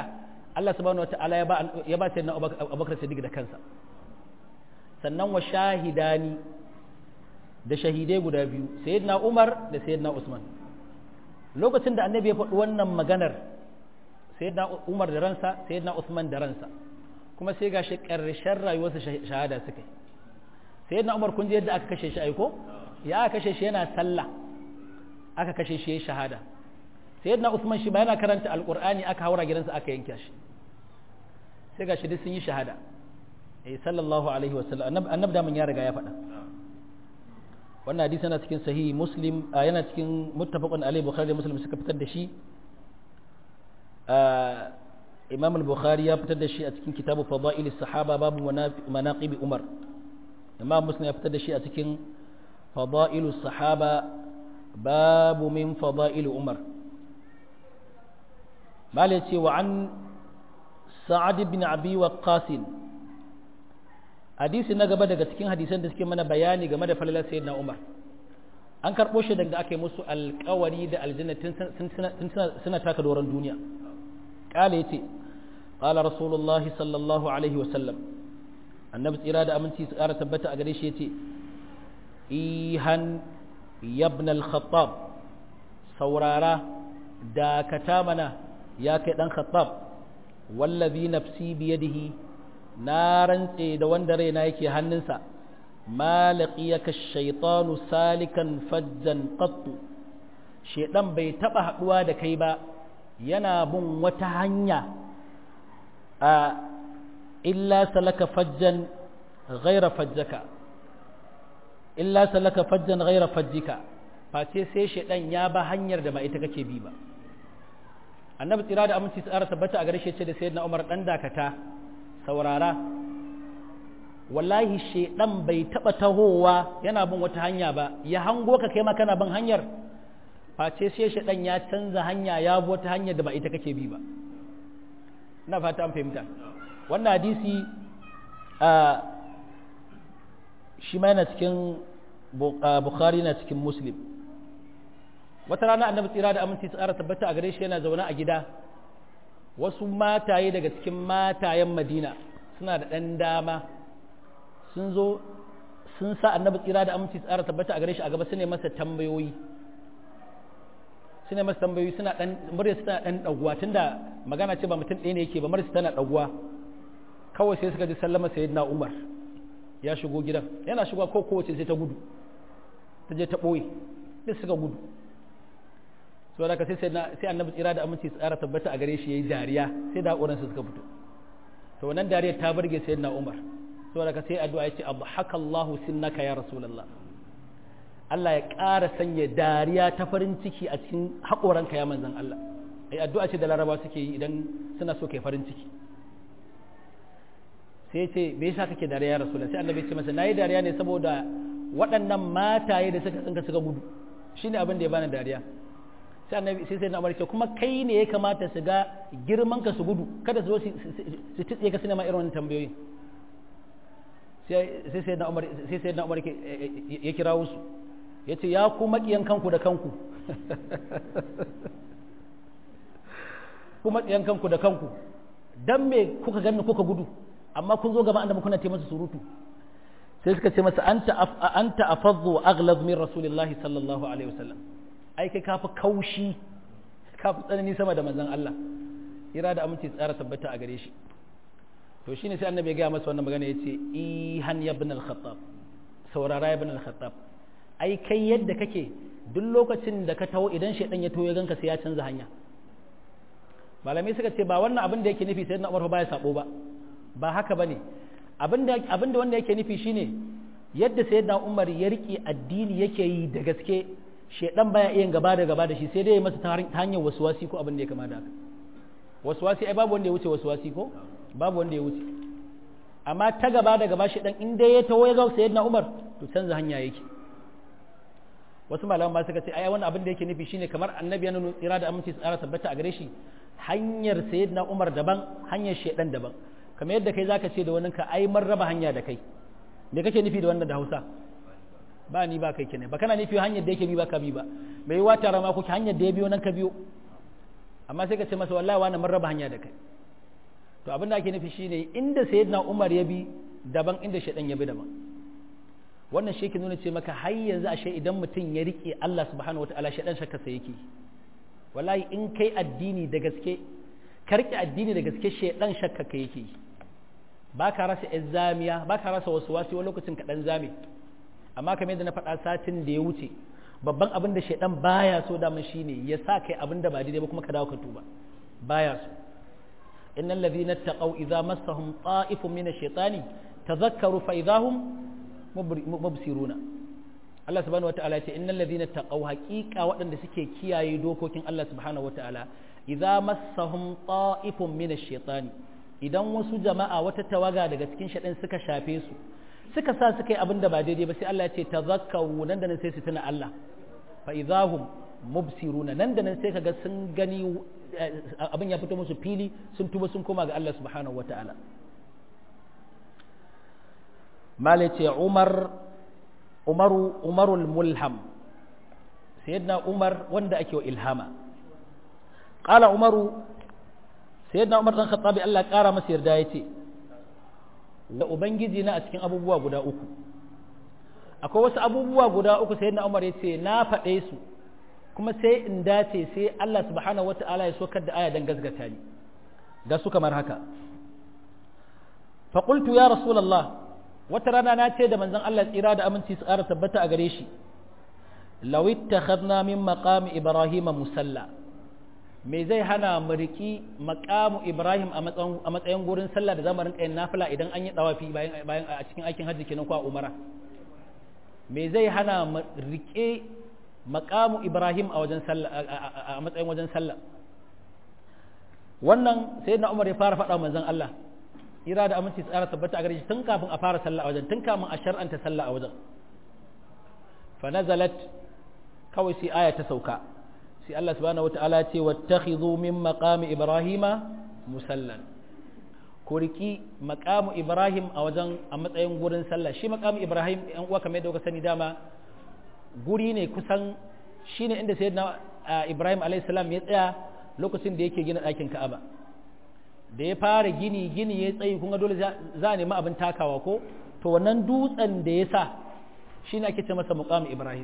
Allah subhanahu wataala ya ba ya ba sayyidina Abubakar Siddiq da kansa sannan wa shahidani da shahidai guda biyu sayyidina Umar da sayyidina Usman lokacin da annabi ya faɗi wannan maganar sayyidina Umar da ransa sayyidina Usman da ransa kuma sai gashi ƙarshen rayuwarsa shahada suka yi sayyidina Umar kun ji yadda aka kashe shi aiko ya aka kashe shi yana sallah aka kashe shi ya shahada sayyidina Usman shi ba yana karanta alqur'ani aka haura gidansa aka yanke shi sai gashi duk sun yi shahada eh sallallahu alaihi wasallam annabi da mun ya riga ya faɗa wannan hadisi yana cikin sahihi muslim yana cikin muttafaqun alaihi bukhari da muslim suka fitar da shi imam al-bukhari ya fitar da shi a cikin kitabu fadail sahaba babu manaqib umar imam muslim ya fitar da shi a cikin fadail sahaba babu min fadail umar mala ce wa an sa'ad ibn abi waqqas hadisi na gaba daga cikin hadisan da suke mana bayani game da falalar sayyidina Umar an karɓo shi daga aka yi musu alƙawari da aljanna tun suna taka doron duniya ƙala ya ce ƙala rasulullahi sallallahu alaihi wasallam annabi tsira da aminci su ƙara tabbata a gare shi ya ce ihan yabn al-khattab saurara dakata mana ya kai ɗan khattab wallazi nafsi biyadihi na rantse da wanda raina yake hannunsa ma laqiyaka shaytanu salikan fajjan qattu shedan bai taba haduwa da kai ba yana bin wata hanya a illa salaka fajjan ghaira fajjaka illa salaka fajjan ghaira fajjika face sai shedan ya ba hanyar da ba ita kake bi ba annabi tsira da aminci tsara tabbata a gare shi ce da sayyidina Umar dan dakata saurara wallahi shedan bai taba tahowa yana bin wata hanya ba ya hango ka kai ma kana bin hanyar face sai shedan ya canza hanya ya bi wata hanyar da ba ita kake bi ba ina fata an fahimta wannan hadisi a shi ma yana cikin bukhari na cikin muslim wata rana annabi tsira da aminci tsara tabbata a gare shi yana zaune a gida wasu mataye daga cikin matayen madina suna da ɗan dama sun zo sun sa annabi tsira da aminci tsara tabbata a gare shi a gaba su ne masa tambayoyi su ne masa tambayoyi suna ɗan murya suna ɗan ɗaguwa tunda magana ce ba mutum ɗaya ne yake ba murya tana ɗaguwa kawai sai suka ji sallama sayyidina umar ya shigo gidan yana shigo ko kowace sai ta gudu ta je ta ɓoye sai suka gudu so da sai sai annabi tsira da aminci tsara tabbata a gare shi yayi dariya sai da ƙoransa suka fito to wannan dariyar ta burge sayyidina Umar so da sai addu'a yace abhaka Allahu sinnaka ya rasulullah Allah ya ƙara sanya dariya ta farin ciki a cikin haƙoranka ya manzon Allah ai addu'a ce da laraba suke yi idan suna so kai farin ciki sai ce me yasa kake dariya ya rasulullah sai annabi ya ce masa nayi dariya ne saboda waɗannan mataye da suka tsinka suka gudu shine abin da ya bani dariya sai annabi sai sai na ce kuma kai ne ya kamata su ga girman ka su gudu kada su zo su titse ka suna ma irin wannan tambayoyi sai sai na umar sai sai na umar ya kira su ya ce ya ku makiyan kanku da kanku ku makiyan kanku da kanku dan me kuka ganni kuka gudu amma kun zo gaba annabi kuna ce masa surutu sai suka ce masa anta anta afadhu aghlaz min rasulillahi sallallahu alaihi wasallam ai kai kafi kaushi kafi tsanani sama da manzon Allah ira da aminci tsara tabbata a gare shi to shine sai annabi ya ga masa wannan magana yace ihan ibn al-khattab saurara ibn al-khattab ai kai yadda kake duk lokacin da ka taho idan shedan ya taho ya ganka sai ya canza hanya malamai suka ce ba wannan abin da yake nufi sai na Umar ba ya sabo ba ba haka bane abinda abinda wanda yake nufi shine yadda sayyidina Umar ya rike addini yake yi da gaske shedan baya iya gaba da gaba da shi sai dai ya masa ta hanyar waswasi ko abin da ya kama da haka waswasi ai babu wanda ya wuce waswasi ko babu wanda ya wuce amma ta gaba da gaba shedan in dai ya taho ya ga sayyidina Umar to canza hanya yake wasu malaman ba suka ce ai wannan abin da yake nufi shine kamar annabi ya nuna tsira da aminci tsara tabbata a gare shi hanyar sayyidina Umar daban hanyar shedan daban kamar yadda kai zaka ce da wani ka ai mun raba hanya da kai me kake nufi da wannan da Hausa ba ni ba kai kenan ba kana nufi hanyar da yake bi ba ka bi ba mai yi wata ma kuke hanyar da ya biyo nan ka biyo amma sai ka ce masa wallahi wani mun raba hanya da kai to abin da ake nufi shine inda sayyidina Umar ya bi daban inda shaidan ya bi daban wannan shi ke nuna ce maka har yanzu ashe idan mutum ya rike Allah subhanahu wataala shaidan shakka sai yake wallahi in kai addini da gaske ka rike addini da gaske shaidan shakka ka yake ba ka rasa zamiya ba ka rasa wasu wasu wani lokacin kaɗan zame amma kamar yadda na faɗa satin da ya wuce babban abin da shaidan baya so daman shine ya sa kai abin da ba daidai ba kuma ka dawo ka tuba baya so innal ladhina taqaw idza massahum ta'ifun min ash-shaytani tadhakkaru fa idahum mubsiruna Allah subhanahu wataala ya ce innal ladhina taqaw haqiqa waɗanda suke kiyaye dokokin Allah subhanahu wataala idza massahum ta'ifun min ash-shaytani idan wasu jama'a wata tawaga daga cikin shaɗin suka shafe su suka sa suka yi abin da ba daidai ba sai Allah ya ce tazakkaru nan da nan sai su tuna Allah fa idahum mubsiruna nan da nan sai kaga sun gani abin ya fito musu fili sun tuba sun koma ga Allah subhanahu wataala mala ce Umar Umaru Umarul Mulham sayyidina Umar wanda ake wa ilhama qala Umaru sayyidina Umar dan Khattabi Allah kara masa yarda yace da ubangiji na a cikin abubuwa guda uku akwai wasu abubuwa guda uku sayyidina Umar yace na faɗe su kuma sai in dace sai Allah subhanahu wata'ala ya sokar da aya dan gazgata ni ga su kamar haka fa qultu ya rasulullah wata rana na ce da manzon Allah tsira da aminci su ƙara tabbata a gare shi law ittakhadna min maqami ibrahim musalla me zai hana mu riki maqamu ibrahim a matsayin a matsayin gurin sallah da zamu rinka yin nafila idan an yi dawafi bayan bayan a cikin aikin hajji kenan ko a umara me zai hana mu rike maqamu ibrahim a wajen sallah a matsayin wajen sallah wannan sayyidina umar ya fara faɗa manzon Allah ira da aminci tsara tabbata a gare shi tun kafin a fara sallah a wajen tun kafin a shar'anta sallah a wajen fa nazalat kawai sai aya ta sauka sai Allah subhanahu wataala ya ce wattakhidhu min maqami ibrahima musallan ko riki maqamu ibrahim a wajen a matsayin gurin sallah shi maqamu ibrahim yan uwa kamar yadda kuka sani dama guri ne kusan shine inda sayyidina ibrahim alayhi salam ya tsaya lokacin da yake gina ɗakin ka'aba da ya fara gini gini ya tsayi kun ga dole za a nemi abin takawa ko to wannan dutsen da ya sa shi ne ake ce masa muqam ibrahim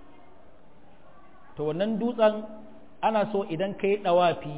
to wannan dutsen ana so idan ka yi ɗawafi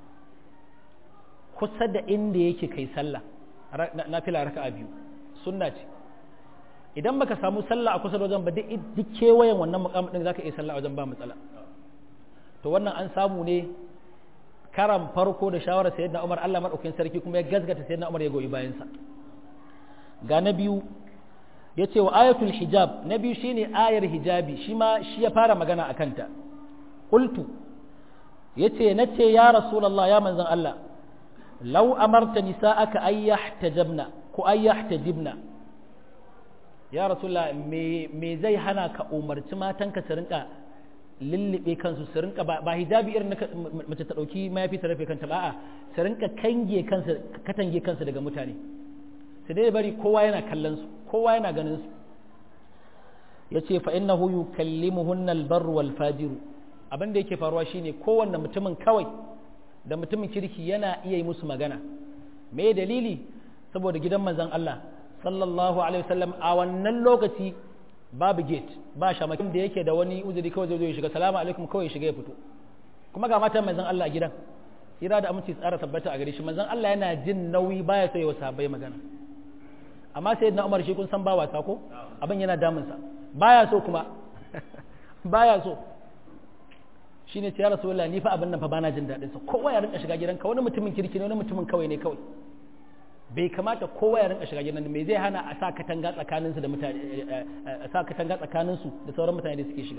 kusa da inda yake kai sallah na fila raka a biyu sunna ce idan baka samu sallah a kusa da wajen ba duk kewayen wannan muqam din zaka iya sallah a wajen ba matsala to wannan an samu ne karan farko da shawarar sayyidina Umar Allah madaukakin sarki kuma ya gazgata sayyidina Umar ya goyi bayan sa ga na biyu yace wa ayatul hijab na biyu shine ayar hijabi shi ma shi ya fara magana akan ta qultu yace nace ya rasulullah ya manzon Allah law amarta nisa'aka ay yahtajabna ko ay yahtajibna ya rasulullah me me zai hana ka umarci matanka su rinka lullube kansu su rinka ba hijabi irin mace ta dauki mayafi ta rufe kanta ba a su rinka kange kansu katange kansu daga mutane su dai bari kowa yana kallon su kowa yana ganin su yace fa innahu yukallimuhunna albarru wal fajiru abin da yake faruwa shine kowanne mutumin kawai da mutumin kirki yana iya yi musu magana me dalili saboda gidan manzon Allah sallallahu alaihi wasallam a wannan lokaci babu gate ba shamakin da yake da wani uzuri kawai zai zo ya shiga salamu alaikum kawai ya shiga ya fito kuma ga matan manzon Allah a gidan ira da aminci tsara tabbata a gare shi manzon Allah yana jin nauyi baya so ya wasa bai magana amma sai na Umar shi kun san ba wasa ko abin yana damun sa baya so kuma baya so shine ce ya rasulullahi ni fa abin nan fa bana jin dadin sa kowa ya rinka shiga gidanka wani mutumin kirki ne wani mutumin kawai ne kawai bai kamata kowa ya rinka shiga gidan me zai hana a sa katanga tsakanin su da mutane a sa katanga tsakanin su da sauran mutane da suke shiga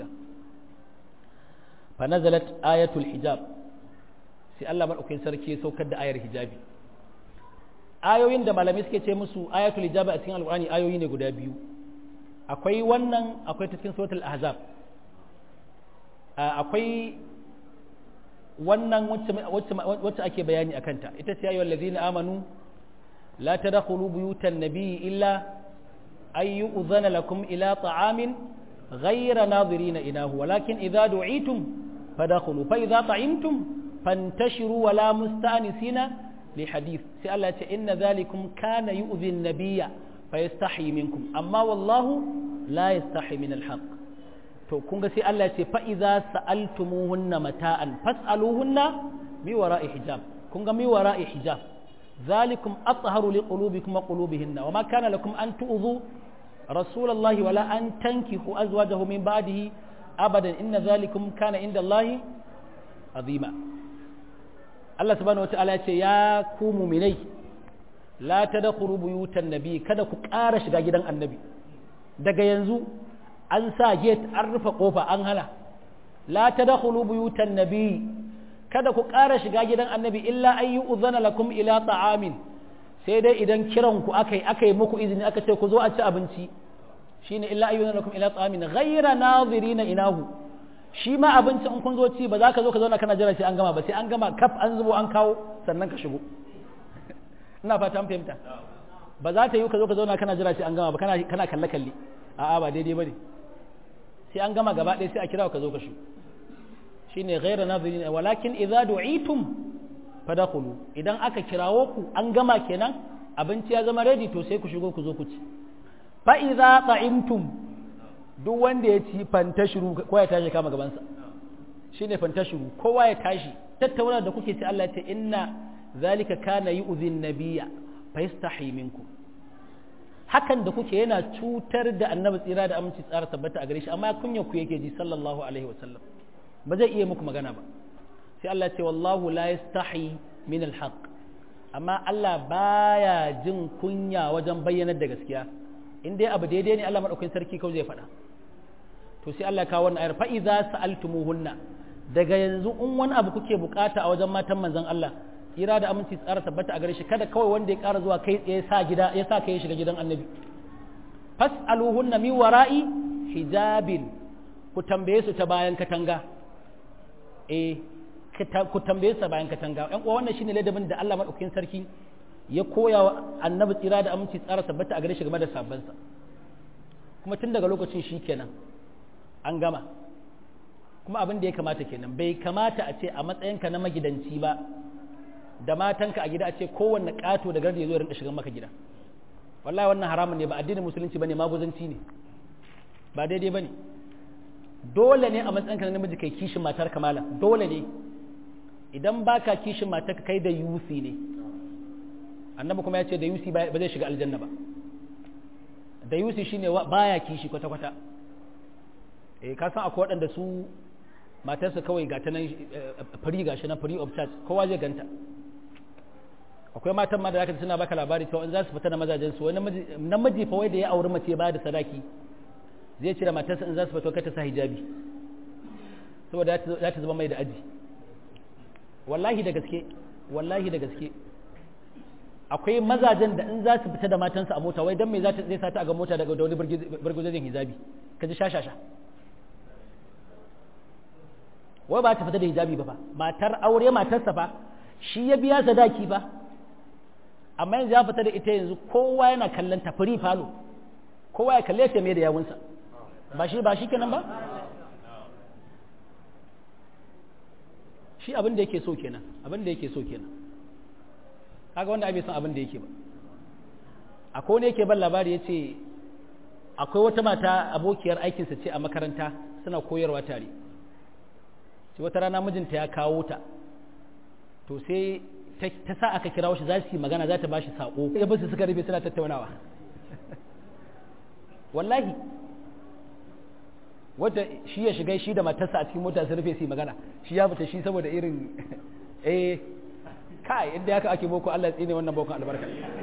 fa nazalat ayatul hijab sai Allah madaukakin sarki ya saukar da ayar hijabi ayoyin da malamai suke ce musu ayatul hijab a cikin alqur'ani ayoyi ne guda biyu akwai wannan akwai ta cikin suratul ahzab akwai wannan wacce ake bayani akan ta ita ce ayyuhal ladzina amanu لا تدخلوا بيوت النبي إلا أن يؤذن لكم إلى طعام غير ناظرين إناه ولكن إذا دعيتم فدخلوا فإذا طعمتم فانتشروا ولا مستأنسين li hadith sai Allah ya ce inna zalikum kana yu'dhi an-nabiyya fayastahi minkum amma wallahu la yastahi min al-haq to kun ga sai Allah ya ce fa idza sa'altumuhunna mata'an fas'aluhunna mi wara'i hijab kun ga mi wara'i hijab zalikum atharu liqulubikum wa qulubihinna wa ma kana lakum an tu'dhu rasulullahi wala an tankihu azwajahu min ba'dihi abadan inna zalikum kana inda Allahi azima Allah subhanahu wataala ya ce ya ku mu'minai la tadkhulu buyutan nabi kada ku ƙara shiga gidan annabi daga yanzu an sa gate an rufe kofa an hana la tadkhulu buyutan nabi kada ku ƙara shiga gidan annabi illa an yi uzana lakum ila ta'amin sai dai idan kiran ku akai akai muku izini aka ce ku zo a ci abinci shine illa an yi uzana lakum ila ta'amin ghayra nazirina inahu shi ma abinci in kun zo ci ba za ka zo ka zauna kana jira sai an gama ba sai an gama kaf an zubo an kawo sannan ka shigo ina fata an fahimta ba za ta yi ka zo ka zauna kana jira sai an gama ba kana kana kalle kalle a'a ba daidai bane sai an gama gaba ɗaya sai a kira ka zo ka shigo shine ghayra nazirin walakin idza du'itum fadkhulu idan aka kirawo ku an gama kenan abinci ya zama ready to sai ku shigo ku zo ku ci fa idza ta'imtum duk wanda ya ci fantashiru kowa ya tashi kama gaban sa shine fantashiru kowa ya tashi tattauna da kuke ci Allah ya ce inna zalika kana yu'dhin nabiyya fa yastahi minkum hakan da kuke yana cutar da annabi tsira da aminci tsara tabbata a gare shi amma kunya ku yake ji sallallahu alaihi wasallam ba zai iya muku magana ba sai Allah ce wallahu la yastahi min alhaq amma Allah baya jin kunya wajen bayyanar da gaskiya in dai abu daidai ne Allah madaukakin sarki kawai zai faɗa to sai Allah ya kawo wannan ayar fa idza sa'altumuhunna daga yanzu in wani abu kuke bukata a wajen matan manzon Allah tsira da aminci tsara tabbata a gare shi kada kawai wanda ya ƙara zuwa kai tsaye sa gida ya sa kai shiga gidan annabi fas'aluhunna min wara'i hijabin ku tambaye su ta bayan katanga eh ku tambaye su bayan katanga ƴan uwa wannan shine ladabin da Allah madaukakin sarki ya koya wa annabi tsira da aminci tsara tabbata a gare shi game da sabbansa kuma tun daga lokacin shi kenan an gama kuma abin da ya kamata kenan bai kamata a ce a matsayinka na magidanci ba da matanka a gida a ce kowanne ƙato da gardi ya zo ya rinka shigan maka gida wallahi wannan haramun ne ba addinin musulunci bane maguzanci ne ba daidai bane dole ne a matsayinka na namiji kai kishin matar kamala dole ne idan baka kishin matar ka kai da yusi ne annabi kuma ya ce da yusi ba zai shiga aljanna ba da yusi shine baya kishi kwata kwata eh ka san akwai waɗanda su matarsa kawai ga ta nan fari gashi na free of charge kowa zai ganta akwai matan ma da zaka suna baka labari cewa in za su fita da mazajen su wani namiji fa wai da ya auri mace ba da sadaki zai cire matarsa in za su fito ta sa hijabi saboda za ta zama mai da aji wallahi da gaske wallahi da gaske akwai mazajen da in za su fita da matansa a mota wai dan me zai sata a ga mota daga wani burguzajin hijabi ka ji shashasha wai ba ta fita da hijabi ba fa matar aure matarsa fa shi ya biya sadaki ba amma yanzu ya fita da ita yanzu kowa yana kallon ta firi falo kowa ya kalle ta mai da yawunsa ba shi ba shi kenan ba shi abin da yake so kenan abin da yake so kenan kaga wanda bai san abin da yake ba akwai wani yake ban labari ya ce akwai wata mata abokiyar aikinsa ce a makaranta suna koyarwa tare sai wata rana mijinta ya kawo ta to sai ta sa aka kira shi za su yi magana za ta ba shi saƙo ya basu suka rufe suna tattaunawa wallahi wata shi ya shiga shi da matarsa a cikin mota su rufe su yi magana shi ya fita shi saboda irin eh kai inda haka ake boko Allah tsine wannan bokon albarka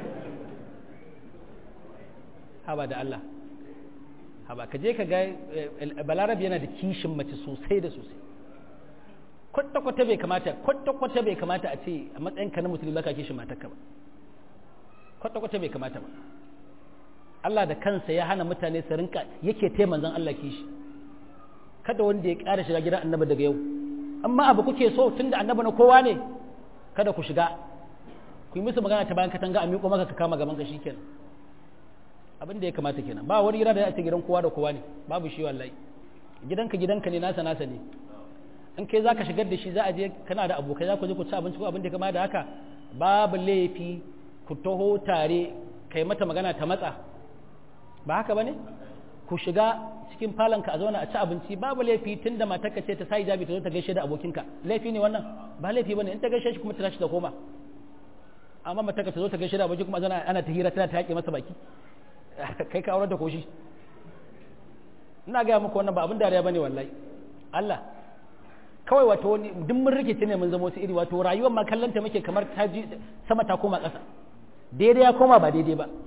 haba da Allah haba ka je ka ga balarabi yana da kishin mace sosai da sosai kwata-kwata bai kamata kwata-kwata bai kamata a ce a matsayin ka na musulmi baka kishin matarka ba kwata-kwata bai kamata ba Allah da kansa ya hana mutane su rinka yake te manzon Allah kishi kada wanda ya ƙara shiga gidan annabi daga yau amma abu kuke so tunda annabi na kowa ne kada ku shiga ku yi musu magana ta bayan katanga a miƙo maka ka kama gaban ka shikenan abin da ya kamata kenan ba wani gida da ya ce gidan kowa da kowa ne babu shi wallahi gidanka gidanka ne nasa nasa ne in kai zaka shigar da shi za a je kana da abokai za ku je ku ci abinci ko abin da kama da haka babu laifi ku taho tare kai mata magana ta matsa ba haka bane ku shiga cikin falonka a zauna a ci abinci babu laifi tun da matarka ce ta sa hijabi ta zo ta gaishe da abokinka laifi ne wannan ba laifi bane in ta gaishe shi kuma ta tashi da koma amma matarka ta zo ta gaishe da abokin kuma zana ana ta hira tana ta yaƙe masa baki kai ka aurar da koshi ina gaya muku wannan ba abin dariya bane wallahi Allah kawai wato wani duk mun rikice ne mun zama wasu iri wato rayuwar ma kallanta muke kamar ta ji sama ta koma ƙasa daidai ya koma ba daidai ba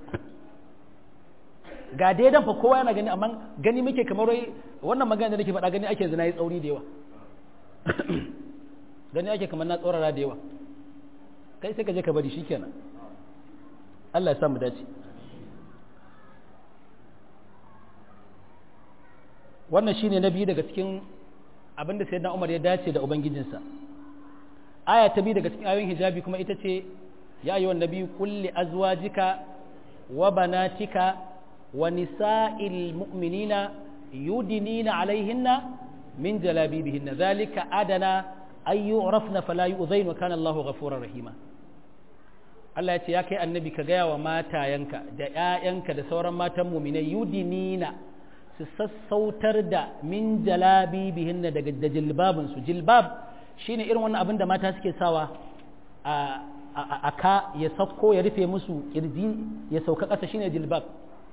ga daidan fa kowa yana gani amma gani muke kamar wai wannan magana da nake faɗa gani ake zina yi tsauri da yawa gani ake kamar na tsorara da yawa kai sai ka je ka bari shikenan Allah ya sa mu dace wannan shine na biyu daga cikin abin da sayyidina Umar ya dace da ubangijinsa aya ta biyu daga cikin ayoyin hijabi kuma ita ce ya ayyuhan nabiyyu kulli azwajika wa banatika wa nisa'il mu'minina yudinina alaihinna min jalabibihinna zalika adana ay yu'rafna fala yu'zain wa kana Allahu ghafurur rahima Allah ya ce ya kai annabi ka gaya wa matayanka da ƴaƴanka da sauran matan mu'minai yudinina su sassautar da min jalabibihinna daga da jilbabin su jilbab shine irin wannan abin da mata suke sawa a a ka ya sauko ya rufe musu kirji ya sauka ƙasa shine jilbab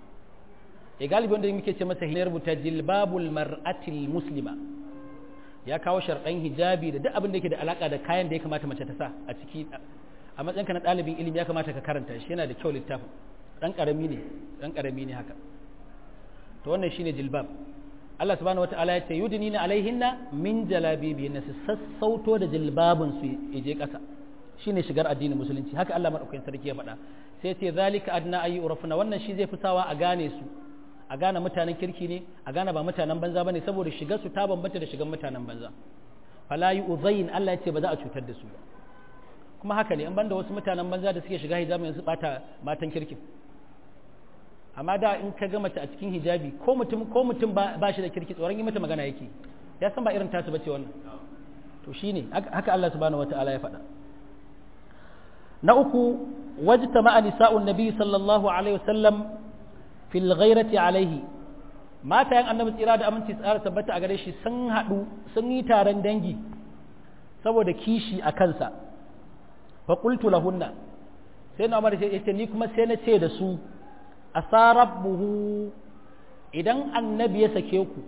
ya galibi wanda muke ce masa hinar rubuta jilbabul mar'atil muslima ya kawo sharɗan hijabi da duk abin da yake da alaka da kayan da ya kamata mace ta sa a ciki a matsayinka na ɗalibin ilimi ya kamata ka karanta shi yana da kyau littafin ɗan ƙarami ne ɗan ƙarami ne haka to wannan shine jilbab Allah subhanahu wataala ya ce yudnina alaihinna min jalabibihinna su sassauto da jilbabin su je ƙasa shine shigar addinin musulunci haka Allah madaukakin sarki ya faɗa sai ce zalika adna ayi urafuna wannan shi zai fi sawa a gane su a gane mutanen kirki ne a gane ba mutanen banza bane saboda shigar su ta bambanta da shigar mutanen banza fala yu'zain Allah ya ce ba za a cutar da su ba kuma haka ne an banda wasu mutanen banza da suke shiga hijabi yanzu bata matan kirkin amma da in ka ga mace a cikin hijabi ko mutum ko mutum ba shi da kirki tsoron yi mata magana yake ya san ba irin tasu bace wannan to shine haka Allah subhanahu wataala ya faɗa na uku wajtama nisa'un nabi sallallahu alaihi wasallam fil ghairati alaihi matayen annabi tsira da aminci tsara tabbata a gare shi sun haɗu sun yi taron dangi saboda kishi a kansa fa qultu lahunna sai na umar ya ce ni kuma sai na ce da su asarabbuhu idan annabi ya sake ku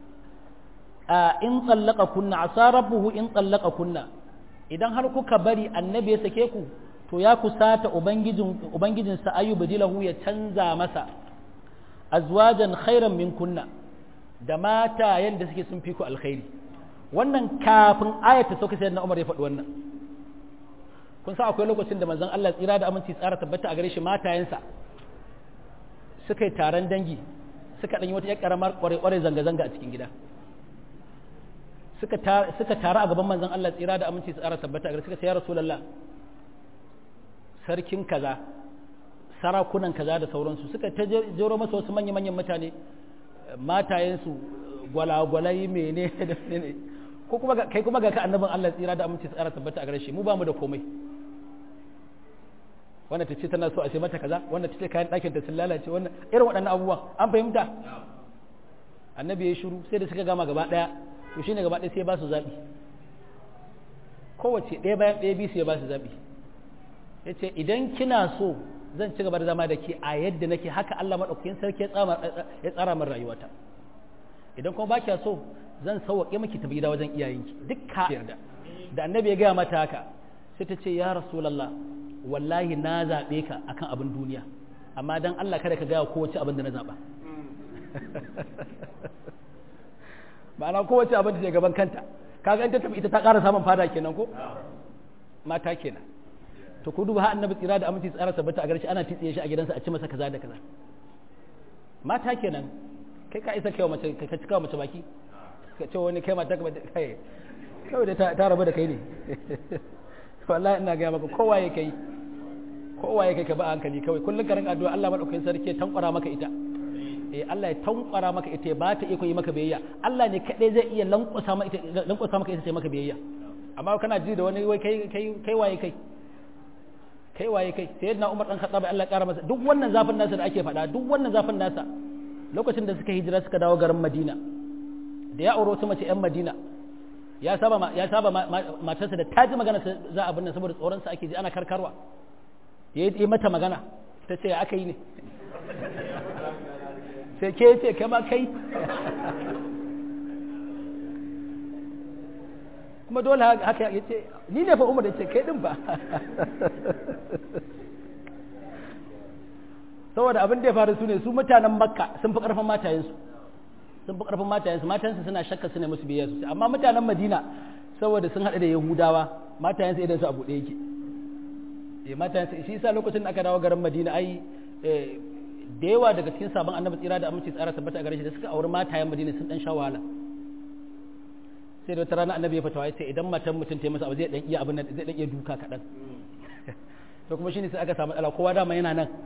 in tsallaka kunna asarabbuhu in tsallaka kunna idan har kuka bari annabi ya sake ku to ya kusata ubangijin ubangijinsa ayyubu dilahu ya canza masa azwajan khairan min kunna da mata yanda suke sun fi ku alkhairi wannan kafin ayata sauka sai na Umar ya faɗi wannan kun sa akwai lokacin da manzon Allah tsira da aminci tsara tabbata a gare shi matayensa suka yi taron dangi suka ɗanyi wata ƙaramar ƙware-ƙware zanga-zanga a cikin gida suka tara a gaban manzon Allah tsira da aminci tsara tabbata a gare suka ce ya rasulallah sarkin kaza sarakunan kaza da sauransu suka ta jero masa wasu manya-manyan mutane matayensu gwalagwalai mene da ne ko kuma kai kuma ga ka annabin Allah tsira da aminci tsara tabbata a gare shi mu ba mu da komai wannan ta ce tana so a sai mata kaza wannan ta ce kayan ɗakin ta sun lalace wannan irin waɗannan abubuwan an fahimta annabi ya shiru sai da suka gama gaba ɗaya to shine gaba ɗaya sai ba su zaɓi kowace ɗaya bayan ɗaya biyu sai ba su zaɓi ya ce idan kina so zan ci gaba da zama da ke a yadda nake haka Allah maɗaukakin sarki ya tsara min rayuwata idan kuma ba kya so zan sauwaƙe miki tafi gida wajen iyayenki duk ka yarda da annabi ya gaya mata haka sai ta ce ya rasulallah wallahi na zaɓe ka akan abin duniya amma dan Allah kada ka gaya kowace abin da na zaɓa ma'ana kowace abin da ke gaban kanta kaga in ta tafi ita ta ƙara samun fada kenan ko mata kenan to ku duba har annabi tsira da aminci tsara tabbata a garshi ana titsiye shi a gidansa a ci masa kaza da kaza mata kenan kai ka isa kai mace ka cika mace baki ka ce wani kai mata ka kai kawai da ta rabu da kai ne wallahi ina ga maka kowa ya kai kowa ya kai ka ba hankali kawai kullum ka rinka addu'a Allah madaukakin sarki ya tankwara maka ita eh Allah ya tankwara maka ita ba ta iko yi maka biyayya Allah ne kadai zai iya lankwasa maka ita lankwasa maka ita sai maka biyayya amma kana ji da wani wai kai kai kai waye kai kai waye kai sayyidina Umar dan Khattab Allah ya kara masa duk wannan zafin nasa da ake faɗa duk wannan zafin nasa lokacin da suka hijira suka dawo garin Madina da ya auro wata mace yan Madina ya saba ya saba matarsa da ta ji magana za a binne saboda tsoron sa ake ji ana karkarwa ya yi mata magana ta ce ya aka yi ne sai ke ce kama kai kuma dole haka ya ce ni ne fa umar da ce kai din ba saboda abin da ya faru su ne su mutanen makka sun fi karfin matayensu sun fi karfin matayensu matansu suna shakka suna musu biyayya sosai amma mutanen madina saboda sun haɗu da yahudawa matayensu idan su a buɗe yake eh matayensu shi yasa lokacin da aka dawo garin madina ai da yawa daga cikin sabon annabi tsira da aminci tsara tabbata a gare shi da suka auri matayen madina sun dan sha wahala sai da wata rana annabi ya fatawa sai idan matan mutum ta yi masa abu zai dan iya abin zai dan iya duka kaɗan to kuma shine sai aka samu matsala kowa dama yana nan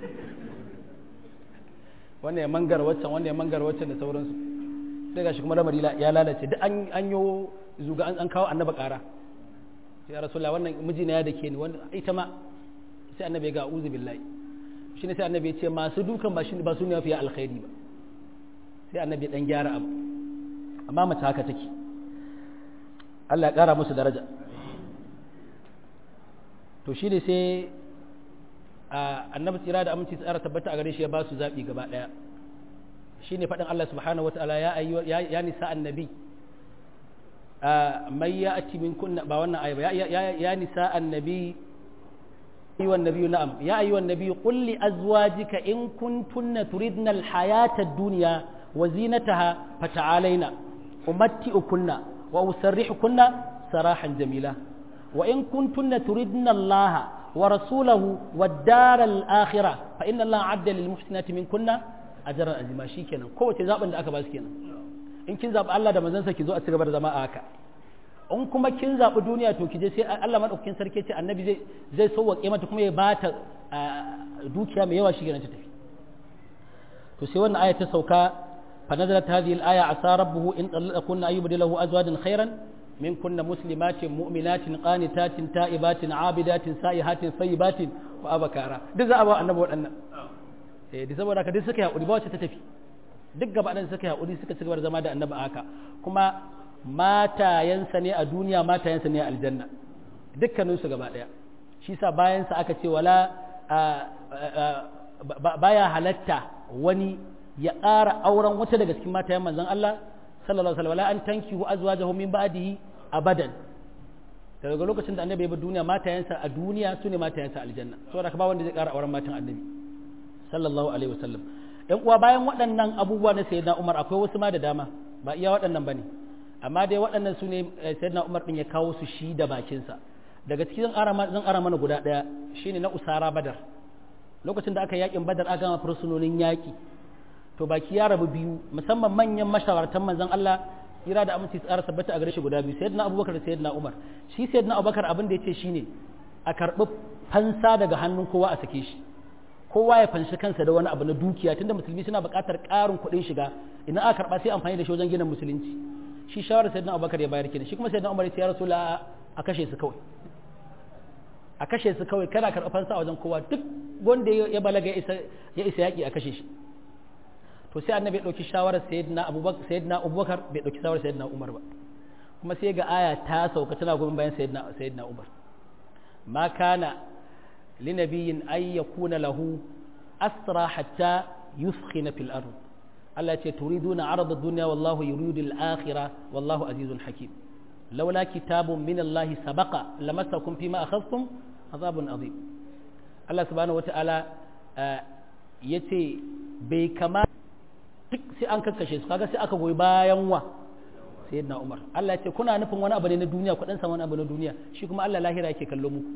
wannan ya mangar waccan wannan ya mangar waccan da sauransu sai gashi kuma lamari ya lalace duk an an yo zuga an an kawo annaba ƙara ya rasulullah wannan mijina ya dake ni wannan ita ma sai annabi ya ga uzu billahi shine sai annabi ya ce masu dukan ba shi ba su ne mafi alkhairi ba sai annabi ya dan gyara abu amma mace haka take Allah ya ƙara musu daraja to shi ne sai annabi tsira da aminci tsara tabbata a gare shi ya ba su zaɓi gaba ɗaya shi ne faɗin Allah subhanahu wa ta'ala ya ya nisa annabi mai ya ati min kunna ba wannan ayi ba ya nisa annabi أيها النبي نعم يا أيها النبي قل لأزواجك إن كنتن تردن الحياة الدنيا وزينتها فتعالينا أمتئكن وأسرحكن سراحا جميلا وإن كنتن تردن الله ورسوله والدار الآخرة فإن الله عد للمحسنات منكن أجرا عظيما شيكنا قوة زابن da aka ba su kenan in kin zabi Allah da manzansa ki zo a cigaba da zama a haka in kuma kin zabi duniya to ki je sai Allah madaukakin sarki ce annabi zai zai sauwaƙe mata kuma ya bata dukiya mai yawa shi kenan ta tafi to sai wannan aya ta sauka fa nazalat hadhihi al-aya asa rabbuhu in talaqakunna ayyubdilahu azwajan khairan min kunna muslimatin mu'minatin qanitatin ta'ibatin abidatin sa'ihatin sayyibatin wa abakara duk za a ba annabi waɗannan eh da saboda haka duk suka yi hakuri ba wacce ta tafi duk gaba ɗan suka yi hakuri suka ci gaba da zama da annabi haka kuma matayensa ne a duniya matayensa ne a aljanna dukkaninsu gaba ɗaya shi sa bayansa aka ce wala baya halatta wani ya ƙara auren wata daga cikin matayen manzon Allah sallallahu alaihi wasallam an tankihu azwajahu min ba'dihi abadan daga lokacin da annabi ya bar duniya matayensa a duniya su ne matayensa aljanna saboda ka ba wanda zai ƙara auren matan annabi sallallahu alaihi wasallam ɗan uwa bayan waɗannan abubuwa na sayyidina Umar akwai wasu ma da dama ba iya waɗannan bane amma dai waɗannan su ne sayyidina Umar din ya kawo su shi da bakinsa daga cikin zan ara mana guda ɗaya shine na usara badar lokacin da aka yakin badar aka gama fursunonin yaƙi to baki ya rabu biyu musamman manyan mashawartan manzon Allah ira da aminci tsara tabbata a gare shi guda biyu sayyidina Abubakar da sayyidina Umar shi sayyidina Abubakar abin da yace shine a karɓi fansa daga hannun kowa a sake shi kowa ya fanshi kansa da wani abu na dukiya tunda musulmi suna buƙatar ƙarin kuɗin shiga idan aka karɓa sai amfani da shi wajen gina musulunci shi shawarar sayyidina Abubakar ya bayar kenan shi kuma sayyidina Umar ya ce ya rasulullah a kashe su kawai a kashe su kawai kana karɓar fansa a wajen kowa duk wanda ya balaga ya isa yaƙi a kashe shi to sai annabi ya ɗauki shawarar sayyidina abubakar sayyidina abubakar bai ɗauki shawarar sayyidina umar ba kuma sai ga aya ta sauka tana goyon bayan sayyidina sayyidina umar ma kana linabiyyin ay yakuna lahu asra hatta yuskhina fil ard Allah ya ce turiduna arada dunya wallahu yuridu al-akhirah wallahu azizun hakim laula kitabun min Allah sabaqa lamassakum fima akhadhtum azabun azim Allah subhanahu wata'ala ya ce bai kama duk sai an kakkashe su kaga sai aka goyi bayan wa sayyidina Umar Allah ya ce kuna nufin wani abu ne na duniya ku dan wani abu na duniya shi kuma Allah lahira yake kallo muku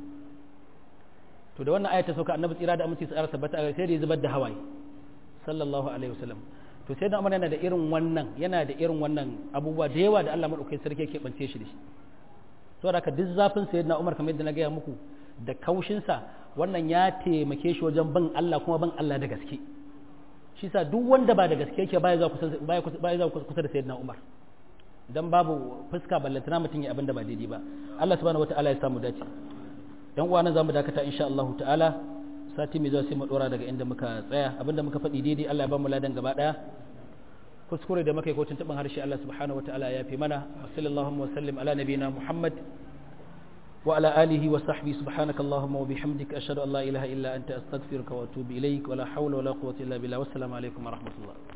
to da wannan ayata sauka annabi tsira da aminci tsara tabbata a sai da ya zubar da hawaye sallallahu alaihi wasallam to sai da Umar yana da irin wannan yana da irin wannan abubuwa da yawa da Allah madaukakin sarki yake bance shi da shi saboda haka duk zafin sayyidina Umar kamar yadda na gaya muku da kaushinsa wannan ya taimake shi wajen bin Allah kuma bin Allah da gaske shi sa duk wanda ba da gaske yake baya za kusa baya za kusa da sayyidina Umar dan babu fuska ballantana mutum ya abin da ba daidai ba Allah subhanahu wataala ya samu dace yan uwa nan zamu dakata insha Allah ta'ala sati mai zuwa sai mu dora daga inda muka tsaya abinda muka faɗi daidai Allah ya ba mu ladan gaba daya kuskure da muka yi ko tuntuɓin harshe Allah subhanahu wataala ya fi mana wa sallallahu wa sallim ala nabiyina Muhammad wa ala alihi wa sahbihi subhanaka allahumma wa bihamdika ashhadu an la ilaha illa anta astaghfiruka wa atubu ilaik wa la hawla wa la quwwata illa billah wassalamu alaikum wa rahmatullah